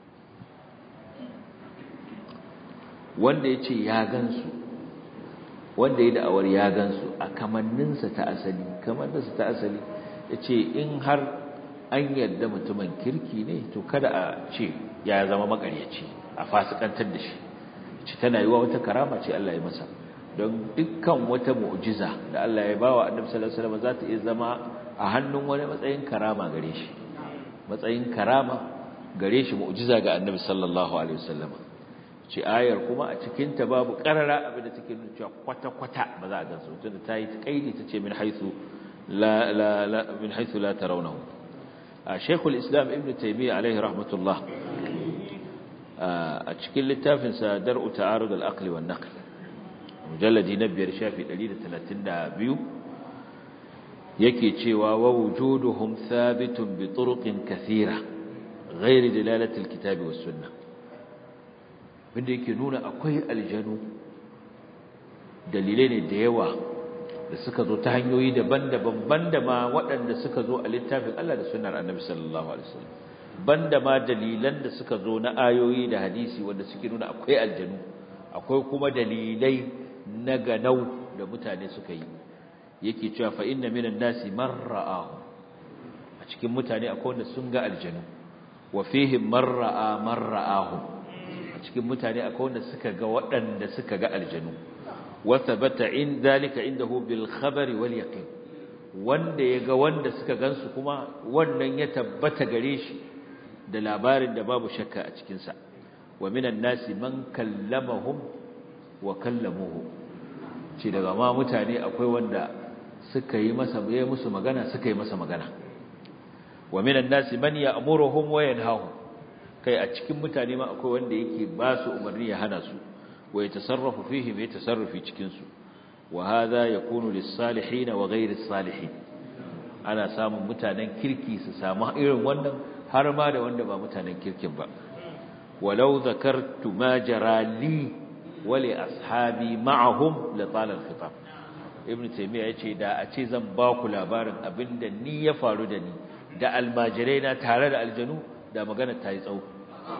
Speaker 2: wanda ya ce ya gansu wanda ya da'awar ya gansu a kamanninsa ta asali kamanninsa ta asali ya ce in har an yadda mutumin kirki ne to kada a ce ya zama makaryaci a fasikantar da shi ci tana yiwa wata karama ce Allah ya masa don dukkan wata mu'jiza da Allah ya bawa Annabi sallallahu alaihi wasallam za ta iya zama a hannun wani matsayin karama gare shi matsayin karama gare shi mu'jiza ga Annabi sallallahu alaihi wasallam ci ayar kuma a cikin ta babu karara abin da take nuna cewa kwata kwata ba za a gansu tunda ta yi kaidi ta ce min haythu la la la min haythu la tarawnahu a Sheikhul Islam Ibn Taymiyyah alaihi rahmatullah a cikin littafinsa dar'u ta'arud al-aqli wan naql mujalladi na biyar shafi 132 yake cewa wa wujuduhum thabitun bi turuqin kathira ghairi dilalati al-kitabi was sunnah wanda yake nuna akwai aljanu dalilai ne da yawa da suka zo ta hanyoyi daban-daban banda ma waɗanda suka zo a littafin Allah da sunnar Annabi sallallahu alaihi wasallam banda ma dalilan da suka zo na ayoyi da hadisi wanda suke nuna akwai aljanu akwai kuma dalilai na ganau da mutane suka yi yake cewa fa inna minan nasi man ra'ahu a cikin mutane akwai wanda sun ga aljanu wa fihim man ra'a man ra'ahu a cikin mutane akwai wanda suka ga waɗanda suka ga aljanu wa thabata in dalika indahu bil khabari wal yaqin wanda ya ga wanda suka gansu kuma wannan ya tabbata gare shi da labarin da babu shakka a cikinsa wa minan nasi man kallamahum wa kallamuhu ce daga ma mutane akwai wanda suka yi masa ya musu magana suka yi masa magana wa minan nasi man ya'muruhum wa yanhahum kai a cikin mutane ma akwai wanda yake ba su umarni ya hana su wa yatasarrafu fihim ya tasarrufi cikin su wa hadha yakunu lis-salihin wa ghayri salihin ana samun mutanen kirki su samu irin wannan har ma da wanda ba mutanen kirkin ba walau zakartu ma jarali wali ashabi ma'ahum la tala al-khitab ibn taymiya yace da a ce zan ba ku labarin abinda ni ya faru da ni da almajirai na tare da aljanu da magana ta yi tsawo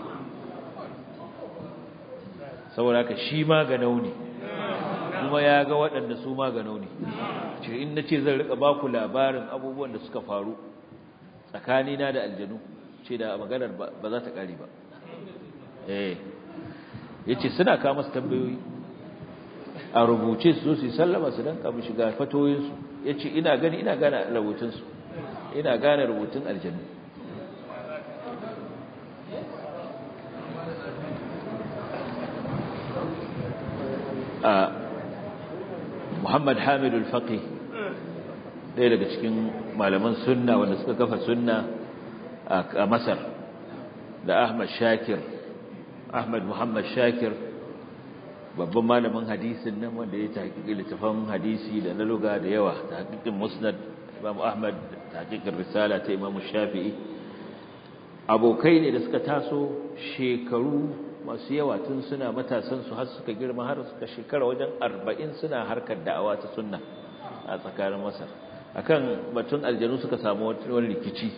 Speaker 2: saboda haka shi ma ga nauni kuma ya ga waɗanda su ma ga nauni ce in nace zan rika ba ku labarin abubuwan da suka faru tsakanina da aljanu ce da maganar ba za ta ƙari ba eh yace suna kawo masa tambayoyi a rubuce su su sallama su dan kamu shiga fatoyin su yace ina gani ina gane rubutun su ina gane rubutun aljanna a Muhammad Hamid al-Faqih ɗaya daga cikin malaman sunna wanda suka kafa sunna a Masar da Ahmad Shakir Ahmad Muhammad Shakir babban malamin hadisin nan wanda ya tahqiqi littafan hadisi da na luga da yawa tahqiqin Musnad Imam Ahmad tahqiqin risala ta Imam Shafi'i abokai ne da suka taso shekaru masu yawa tun suna matasan su har suka girma har suka shekara wajen 40 suna harkar da'awa ta sunna a tsakanin Masar akan batun aljanu suka samu wani rikici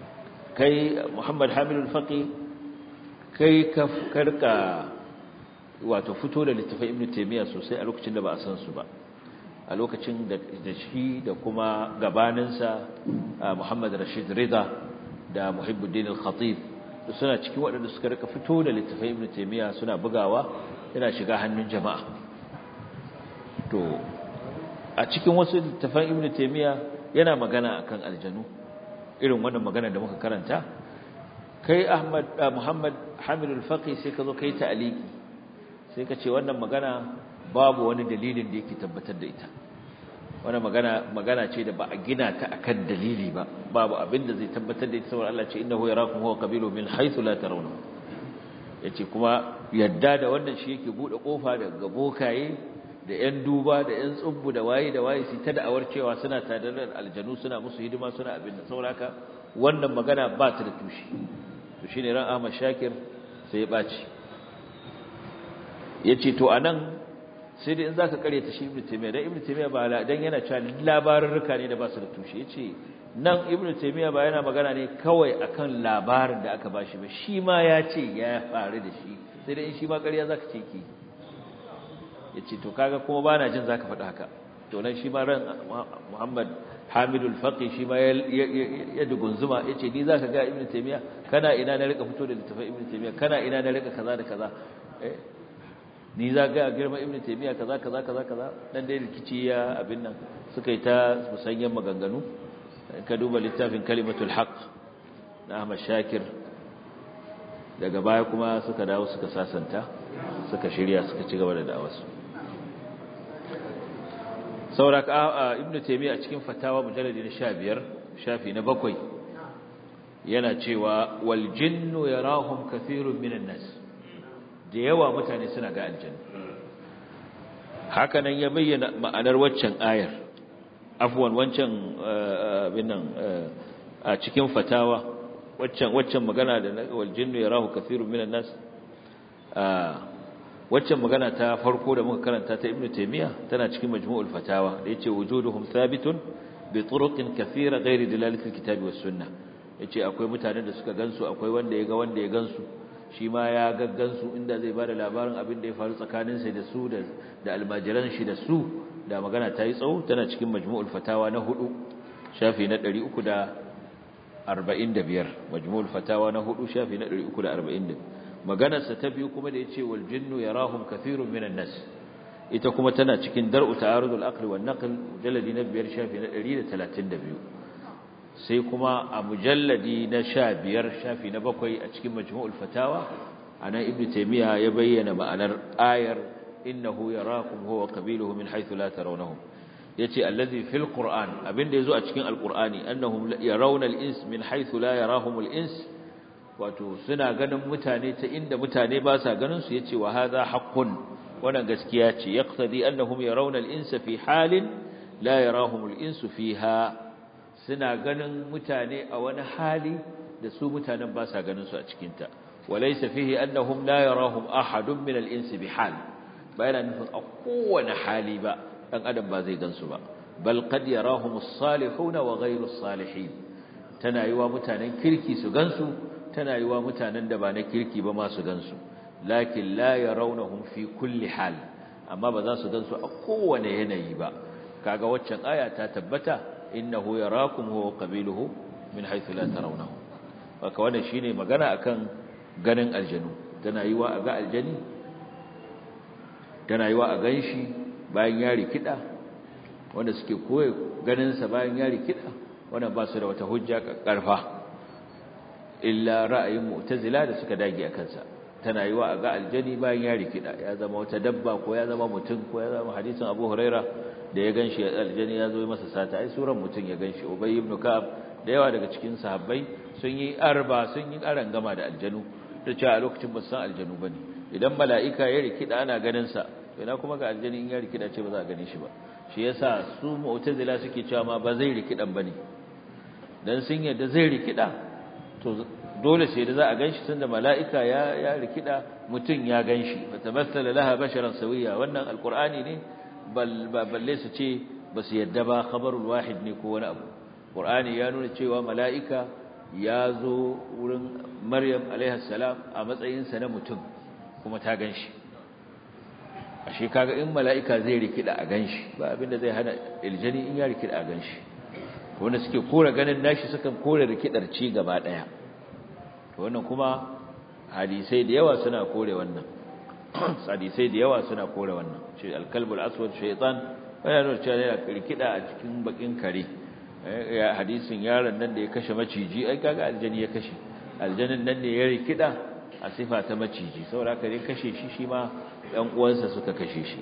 Speaker 2: kai Muhammad Hamidul Faqi kai ka karka wato fito da littafin ibn taymiya sosai a lokacin da ba a san su ba a lokacin da shi da kuma gabaninsa Muhammad Rashid Rida da Muhibbuddin al-Khatib suna cikin waɗanda suka rika fito da littafin ibn taymiya suna bugawa yana shiga hannun jama'a to a cikin wasu littafan ibn taymiya yana magana akan aljanu irin wannan magana da muka karanta kai ahmad muhammad hamid al-faqi sai ka zo kai ta'aliki sai ka ce wannan magana babu wani dalilin da yake tabbatar da ita wannan magana magana ce da ba a gina ta akan dalili ba babu abin da zai tabbatar da ita saboda Allah ce innahu yarakum huwa qabilu min haythu la tarawna yace kuma yadda da wannan shi yake bude kofa daga bokaye da ‘yan duba da ‘yan tsubbu da waye da waye su ta da'awar cewa suna tare da aljanu suna musu hidima suna abin da sauraka wannan magana ba ta da tushe to shi ne ran ahmad shakir sai ya ɓaci ya ce to a nan sai dai in za ka kare ta shi ibn taimiyya don ibn taimiyya ba don yana cewa labarurruka ne da ba su da tushe ya ce nan ibn taimiyya ba yana magana ne kawai akan labarin da aka ba shi ba shi ma ya ce ya faru da shi sai dai in shi ma ƙarya za ka ce ki ya ce to kaga kuma ba na jin za ka faɗi haka to nan shi ma ran muhammad hamidul faƙi shi ma ya dugunzuma ya ce ni za ka ga ibn taimiyya kana ina na rika fito da littafin ibn taimiyya kana ina na rika kaza da kaza ni za ga girma ibn taimiyya kaza kaza kaza kaza dan dai rikici ya abin nan suka yi ta musanyen maganganu ka duba littafin kalimatul haqq na ahmad shakir daga baya kuma suka dawo suka sasanta suka shirya suka ci gaba da da'awarsu sauraka ibn taymiya a cikin fatawa mujalladi na 15 shafi na bakwai yana cewa wal jinnu yarahum kathirun minan nas da yawa mutane suna ga aljanna haka nan ya bayyana ma'anar waccan ayar afwan wancan binan a cikin fatawa waccan waccan magana da wal jinnu yarahu kathirun minan nas waccan magana ta farko da muka karanta ta ibnu taymiya tana cikin majmu'ul fatawa da yace wujuduhum thabitun bi turuqin kathira ghairi dilalati alkitabi was sunnah yace akwai mutanen da suka gansu akwai wanda ya ga wanda ya gansu shi ma ya gaggansu inda zai bada labarin abin da ya faru tsakanin sa da su da da almajiran shi da su da magana ta yi tsawo tana cikin majmu'ul fatawa na hudu shafi na 345 majmu'ul fatawa na hudu shafi na 345 maganarsa ta biyu kuma da yace wal jinnu yarahum kathirun minan nas ita kuma tana cikin dar'u ta'arudul aqli wan naql mujalladi na biyar shafi na 132 sai kuma a mujalladi na 15 shafi na bakwai a cikin majmu'ul fatawa anan ibnu taymiya ya bayyana ma'anar ayar innahu yarakum huwa qabiluhu min haythu la tarawnahum yace allazi fil qur'an abinda yazo a cikin alqur'ani annahum yarawna al-ins min haythu la yarahum al-ins wato suna ganin mutane ta inda mutane ba sa ganin su yace wa hadha haqqun wannan gaskiya ce yaqtadi annahum yarawna al-insa fi halin la yarahum al-insu fiha suna ganin mutane a wani hali da su mutanen ba sa ganin su a cikin ta walaysa fihi annahum la yarahum ahadun min al-insi bi hal bayan nufin a kowane hali ba dan adam ba zai gansu ba bal qad yarahum as-salihun wa ghayru as-salihin tana yiwa mutanen kirki su gansu tana yiwa mutanen da ba na kirki ba ma su gansu lakin la yarawnahum fi kulli hal amma ba za su gansu a kowane yanayi ba kaga waccan aya ta tabbata innahu yarakum huwa qabiluhu min haythu la tarawnahu haka wannan shine magana akan ganin aljanu tana yiwa a ga aljani tana yiwa a ganshi bayan ya rikida wanda suke koyi ganin sa bayan ya rikida wannan ba su da wata hujja karfa illa ra'ayin mu'tazila da suka dage a kansa tana yiwa a ga aljani bayan ya rikida ya zama wata dabba ko ya zama mutum ko ya zama hadisin Abu Huraira da ya ganshi aljani ya zo masa sata ai suran mutum ya ganshi Ubay ibn Ka'ab da yawa daga cikin sahabbai sun yi arba sun yi aran gama da aljanu da cewa a lokacin ba san aljanu bane idan mala'ika ya rikida ana ganin sa to ina kuma ga aljani in ya rikida ce ba za a gane shi ba shi yasa su mu'tazila suke cewa ma ba zai rikidan bane dan sun yadda zai rikida to dole sai da za a ganshi tunda mala'ika ya ya rikida mutun ya ganshi fatamassala laha basharan sawiya wannan alqur'ani ne bal balle su ce basu yadda ba khabarul wahid ne ko wani abu qur'ani ya nuna cewa mala'ika ya zo wurin maryam alaiha salam a matsayin sa na mutum kuma ta ganshi ashe kaga in mala'ika zai rikida a ganshi ba abinda zai hana iljani in ya rikida a ganshi wanda suke kore ganin nashi sukan kore rikidar ci gaba daya wannan kuma hadisai da yawa suna kore wannan hadisai da yawa suna kore wannan ce alkalbul aswad shaytan yana nuna cewa yana rikida a cikin bakin kare ya hadisin yaron nan da ya kashe maciji ai kaga aljani ya kashe aljanin nan ne ya rikida a sifa ta maciji saboda haka dai kashe shi shi ma ɗan uwansa suka kashe shi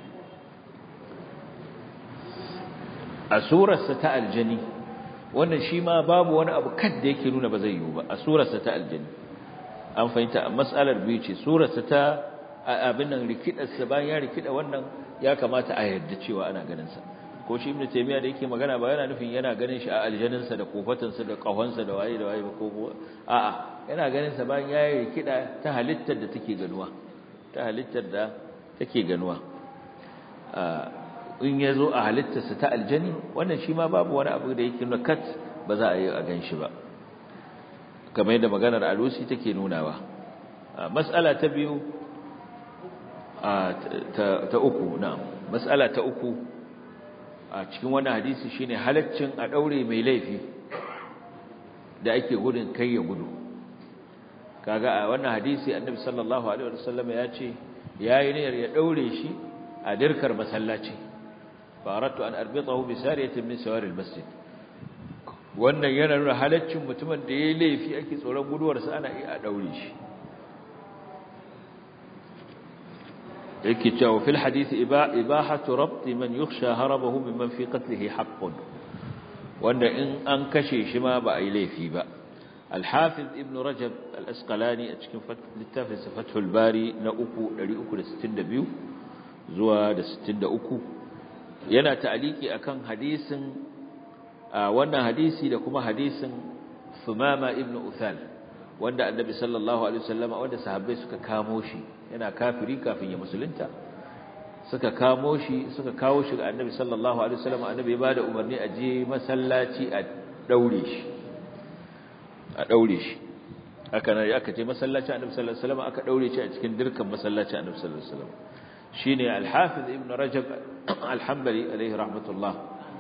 Speaker 2: a surarsa ta aljani wannan shi ma babu wani abu kad da yake nuna ba zai yiwu ba a surarsa ta aljani an fahimta a mas'alar biyu ce surarsa ta abin nan rikidarsa bayan ya rikida wannan ya kamata a yarda cewa ana ganin sa ko shi ibnu taymiya da yake magana ba yana nufin yana ganin shi a aljaninsa da kofatansa da kahonsa da waye da waye ba ko a'a yana ganin sa bayan ya rikida ta halittar da take ganuwa ta halittar da take ganuwa in ya zo a halittarsa ta aljani wannan shi ma babu wani abu da yake nuna kat ba za a yi a gan shi ba kamar yadda maganar alusi take nunawa mas'ala ta biyu ta uku na mas'ala ta uku a cikin wannan hadisi shine halaccin a daure mai laifi da ake gudun kai ya gudu kaga a wannan hadisi annabi sallallahu alaihi wasallam ya ce yayi niyyar ya daure shi a dirkar masallaci faratu an arbitahu bi sariyatin min sawari almasjid wannan yana nuna halaccin mutumin da yayi laifi ake tsoron guduwar sa ana iya daure shi yake cewa fil hadisi ibahatu rabt man yukhsha harabahu mimman fi qatlihi haqqun wanda in an kashe shi ma ba ai laifi ba الحافظ ابن رجب الأسقلاني أتكلم للتافز فتح الباري نأكو لأكو لستين دبيو زوا لستين دأكو ينا تعليقي أكان حديث وانا حديثي لكما حديث ثمامة ابن أثال وانا النبي صلى الله عليه وسلم وانا صحابي سكا كاموشي ينا كافري كافي يمسلنتا suka kamo shi suka kawo shi ga annabi sallallahu alaihi wasallam annabi ya bada umarni a je masallaci a daure shi a daure shi haka nan aka ce masallaci annabi sallallahu alaihi wasallam aka daure shi a cikin dirkan masallaci annabi sallallahu alaihi wasallam shine al-hafiz ibn rajab al-hanbali alaihi rahmatullah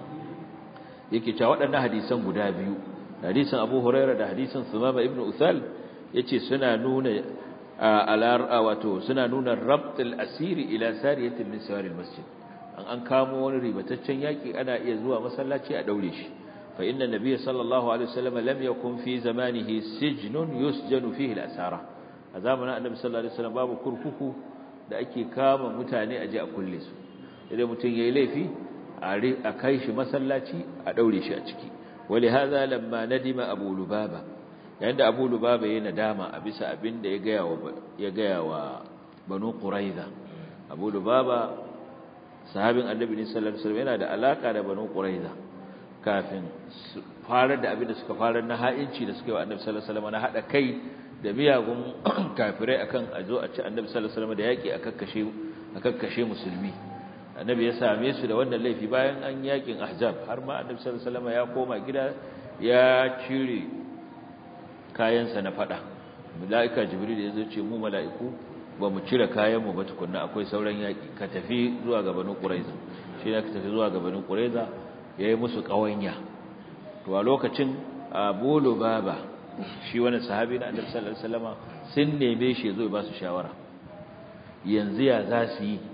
Speaker 2: yake cewa waɗannan hadisan guda biyu hadisin abu hurairah da hadisin sumama ibn uthal yace suna nuna alar wato suna nuna rabtul asiri ila sariyatin min sawari al-masjid an an kamo wani ribataccen yaki ana iya zuwa masallaci a daure shi فإن النبي صلى الله عليه وسلم لم يكن في زمانه سجن يسجن فيه الأسارة أزامنا النبي صلى الله عليه وسلم باب كركوكو da ake kama mutane aje a kulle su idan mutum yayi laifi a kai shi masallaci a daure shi a ciki wali hadha lamma nadima abu lubaba yayin da abu lubaba yayin nadama a bisa abin da ya gaya wa ya gaya wa banu quraiza abu lubaba sahabin annabi sallallahu alaihi wasallam yana da alaka da banu quraiza kafin farar da abin da suka farar na ha'inci da suka yi wa annabi sallallahu alaihi wasallam na hada kai da miyagun kafirai akan a zo a ci annabi sallallahu alaihi wasallam da yaki a kakkashe a kakkashe musulmi annabi ya same su da wannan laifi bayan an yakin ahzab har ma annabi sallallahu alaihi wasallam ya koma gida ya cire kayansa na fada malaika jibril ya zo ce mu mala'iku ba mu cire kayan mu ba tukunna akwai sauran yaki ka tafi zuwa ga banu quraiza shi ne ka tafi zuwa ga banu quraiza ya yi musu ƙawanya to a lokacin abu lubaba shi wani sahabi na annabi sallallahu alaihi wasallam sun neme shi zo ba su shawara yanzu ya za su yi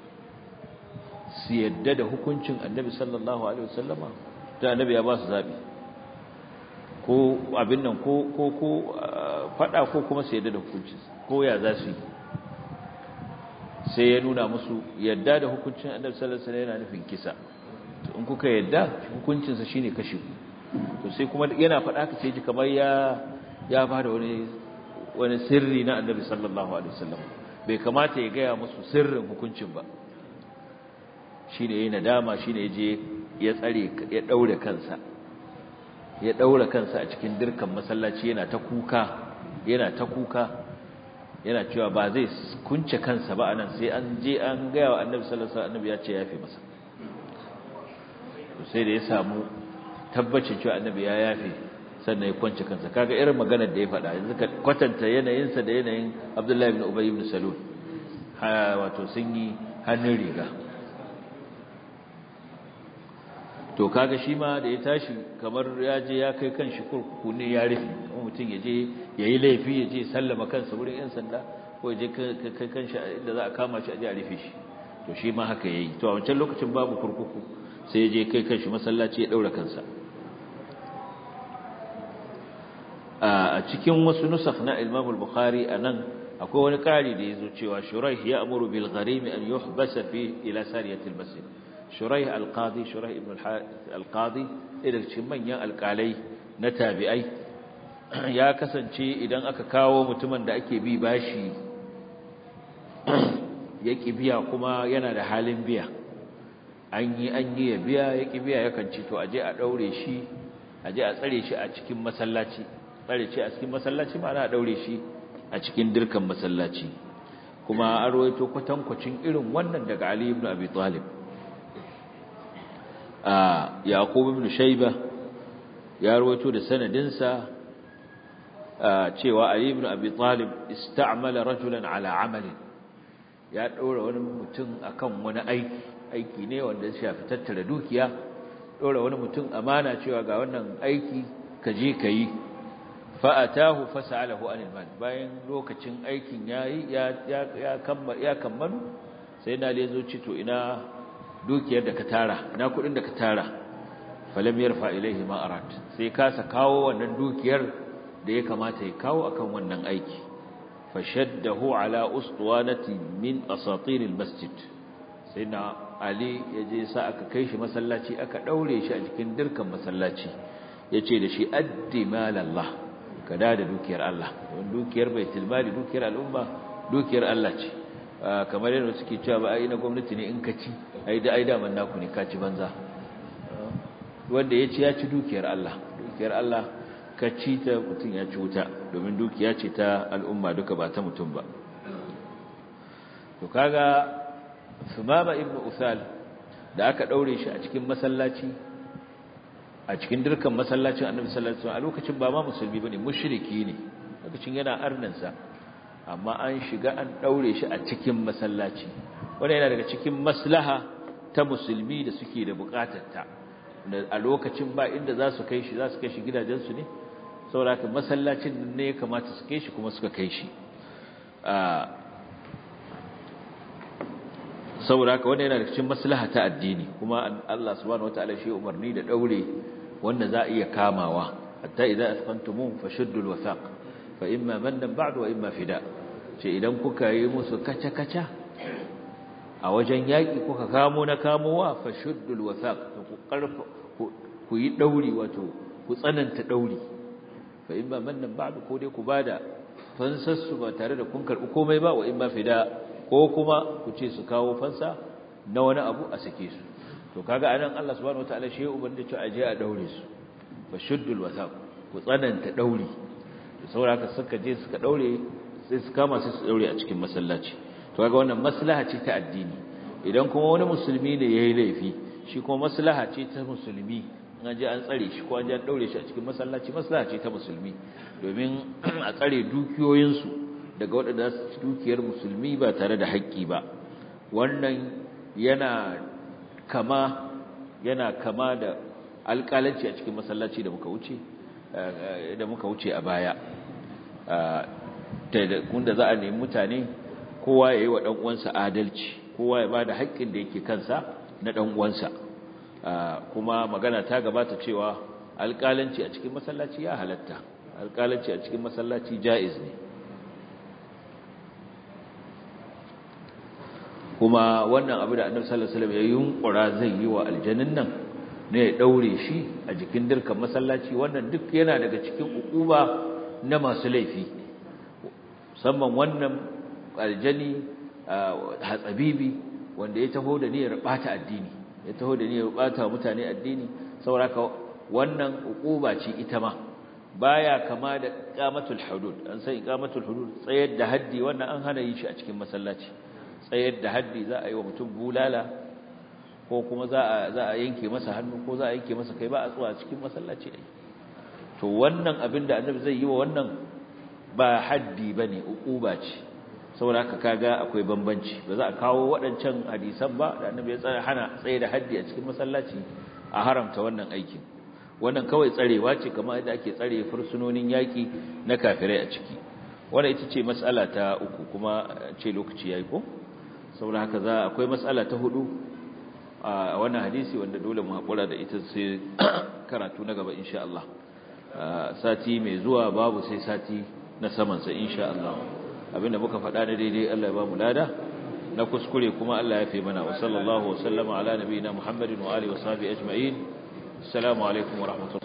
Speaker 2: su yadda da hukuncin annabi sallallahu alaihi wasallam ta annabi ya ba su zabi ko abin nan ko ko ko fada ko kuma su yadda da hukuncin ko ya za su yi sai ya nuna musu yadda da hukuncin annabi sallallahu alaihi wasallam yana nufin kisa in kuka yadda hukuncinsa shine kashe ku to sai kuma yana faɗa ka sai ji kamar ya ya bada wani wani sirri na annabi sallallahu alaihi wasallam bai kamata ya gaya musu sirrin hukuncin ba shine yayin nadama shine yaje ya tsare ya daure kansa ya daure kansa a cikin dirkan masallaci yana ta kuka yana ta kuka yana cewa ba zai kunce kansa ba anan sai an je an gaya wa annabi sallallahu alaihi wasallam annabi ya ce yafe masa sai da ya samu tabbacin cewa annabi ya yafe sannan ya kwance kansa kaga irin maganar da ya faɗa yanzu ka kwatanta yanayinsa da yanayin Abdullahi ibn Ubay ibn Salul ha wato sun yi hannun riga to kaga shi ma da ya tashi kamar ya je ya kai kanshi kurkuku ne ya rufe kuma mutum ya je ya yi laifi ya je sallama kansa wurin 'yan sanda ko ya je kai kanshi inda za a kama shi a je a rufe shi to shi ma haka ya yi to a wancan lokacin babu kurkuku sai ya je kai kanshi masallaci ya ɗaura kansa a cikin wasu nusakh na Imam al-Bukhari anan akwai wani ƙari da yazo cewa Shuraih ya amuru bil gharim an yuhbasa fi ila sariyati al-masjid Shuraih al-Qadi Shuraih ibn al-Qadi idan cikin manyan alƙalai na tabi'ai ya kasance idan aka kawo mutumin da ake bi bashi ya biya kuma yana da halin biya an yi an yi ya biya ya biya yakan ci to aje a daure shi aje a tsare shi a cikin masallaci tsare ce a cikin masallaci ma ana daure shi a cikin dirkan masallaci kuma an rawaito kwatankwacin irin wannan daga Ali ibn Abi Talib a Yaqub ibn Shayba ya rawaito da sanadin sa cewa Ali ibn Abi Talib ista'mala rajulan ala amalin ya daura wani mutum akan wani aiki aiki ne wanda ya shafi tattara dukiya daura wani mutum amana cewa ga wannan aiki ka je ka yi fa'atahu fasa'alahu anil mal bayan lokacin aikin yayi ya ya ya kammalu sai na lezo ci to ina dukiyar da ka tara ina kudin da ka tara falam yarfa ilaihi ma arat sai kasa kawo wannan dukiyar da ya kamata ya kawo akan wannan aiki fashaddahu ala uswanati min asatir masjid sai na ali yaje sa aka kai shi masallaci aka daure shi a cikin dirkan masallaci yace da shi addi malallah ka da da dukiyar Allah don dukiyar baitul mali dukiyar al'umma dukiyar Allah ce kamar yadda suke cewa ba ai na gwamnati ne in ka ci ai da ai da man naku ne ka ci banza wanda ya ci ya ci dukiyar Allah dukiyar Allah ka ci ta mutum ya ci wuta domin dukiya ce ta al'umma duka ba ta mutum ba to kaga Sumama ibn Usal da aka daure shi a cikin masallaci a cikin dirkan masallacin annabi sallallahu alaihi wasallam a lokacin ba ma musulmi bane mushriki ne lokacin yana arnansa amma an shiga an daure shi a cikin masallaci wanda yana daga cikin maslaha ta musulmi da suke da bukatarta da a lokacin ba inda za su kai shi za su kai shi gidajensu ne saboda haka masallacin ne ya kamata su kai shi kuma suka kai shi saboda haka wanda yana da cikin maslaha ta addini kuma Allah subhanahu wataala shi umarni da daure wanda za a iya kamawa hatta idza asqantum fashuddu alwasaq fa imma mannan ba'du wa imma fida ce idan kuka yi musu kaca kaca a wajen yaki kuka kamo na kamowa fashuddu alwasaq ku karfa ku yi dauri wato ku tsananta dauri fa imma mannan ba'du ko dai ku bada fansassu ba tare da kun karbi komai ba wa imma fida ko kuma ku ce su kawo fansa na wani abu a sake su to kaga anan Allah subhanahu wataala shi ya umarni cewa aje a daure su fa shuddul wasaq ku tsananta dauri to saboda suka je suka daure sai su kama sai su daure a cikin masallaci to kaga wannan maslaha ce ta addini idan kuma wani musulmi ne yayi laifi shi kuma maslaha ce ta musulmi an je an tsare shi ko an je an daure shi a cikin masallaci maslaha ce ta musulmi domin a tsare dukiyoyinsu daga waɗanda su ci dukiyar musulmi ba tare da haƙƙi ba wannan yana kama yana kama da alƙalanci a cikin masallaci da muka wuce da muka wuce a baya da za a nemi mutane kowa ya yi wa ɗan'uwansa adalci kowa ya ba da haƙƙin da yake kansa na ɗan'uwansa kuma magana ta gabata cewa alƙalanci a cikin masallaci ya halatta alƙalanci a cikin masallaci ja'iz ne kuma wannan abu da annabi sallallahu alaihi wasallam ya yunkura zai yi wa aljannin nan ne ya daure shi a jikin dirkan masallaci wannan duk yana daga cikin ukuba na masu laifi musamman wannan aljani hatsabibi wanda ya taho da niyyar bata addini ya taho da niyyar bata mutane addini saboda wannan ukuba ce ita ma baya kama da iqamatul hudud an san iqamatul hudud tsayar da haddi wannan an hana yin shi a cikin masallaci tsayar da haddi za a yi wa mutum bulala ko kuma za a za a yanke masa hannu ko za a yanke masa kai ba a tsuwa cikin masallaci ne to wannan abin da annabi zai yi wa wannan ba haddi bane uquba ce saboda haka kaga akwai bambanci ba za a kawo waɗancan hadisan ba da annabi ya tsaya hana tsaye da haddi a cikin masallaci a haramta wannan aikin wannan kawai tsarewa ce kamar yadda ake tsare fursunonin yaki na kafirai a ciki wannan ita ce mas'ala ta uku kuma ce lokaci yayi ko saboda haka za akwai mas'ala ta hudu a wannan hadisi wanda dole mu hakura da ita sai karatu na gaba insha Allah sati mai zuwa babu sai sati na saman sa insha Allah abinda muka faɗa da daidai Allah ya ba mu lada na kuskure kuma Allah ya fi mana wa sallallahu wa sallama ala nabiyina Muhammadin wa alihi wa sahbihi ajma'in assalamu alaikum wa rahmatullahi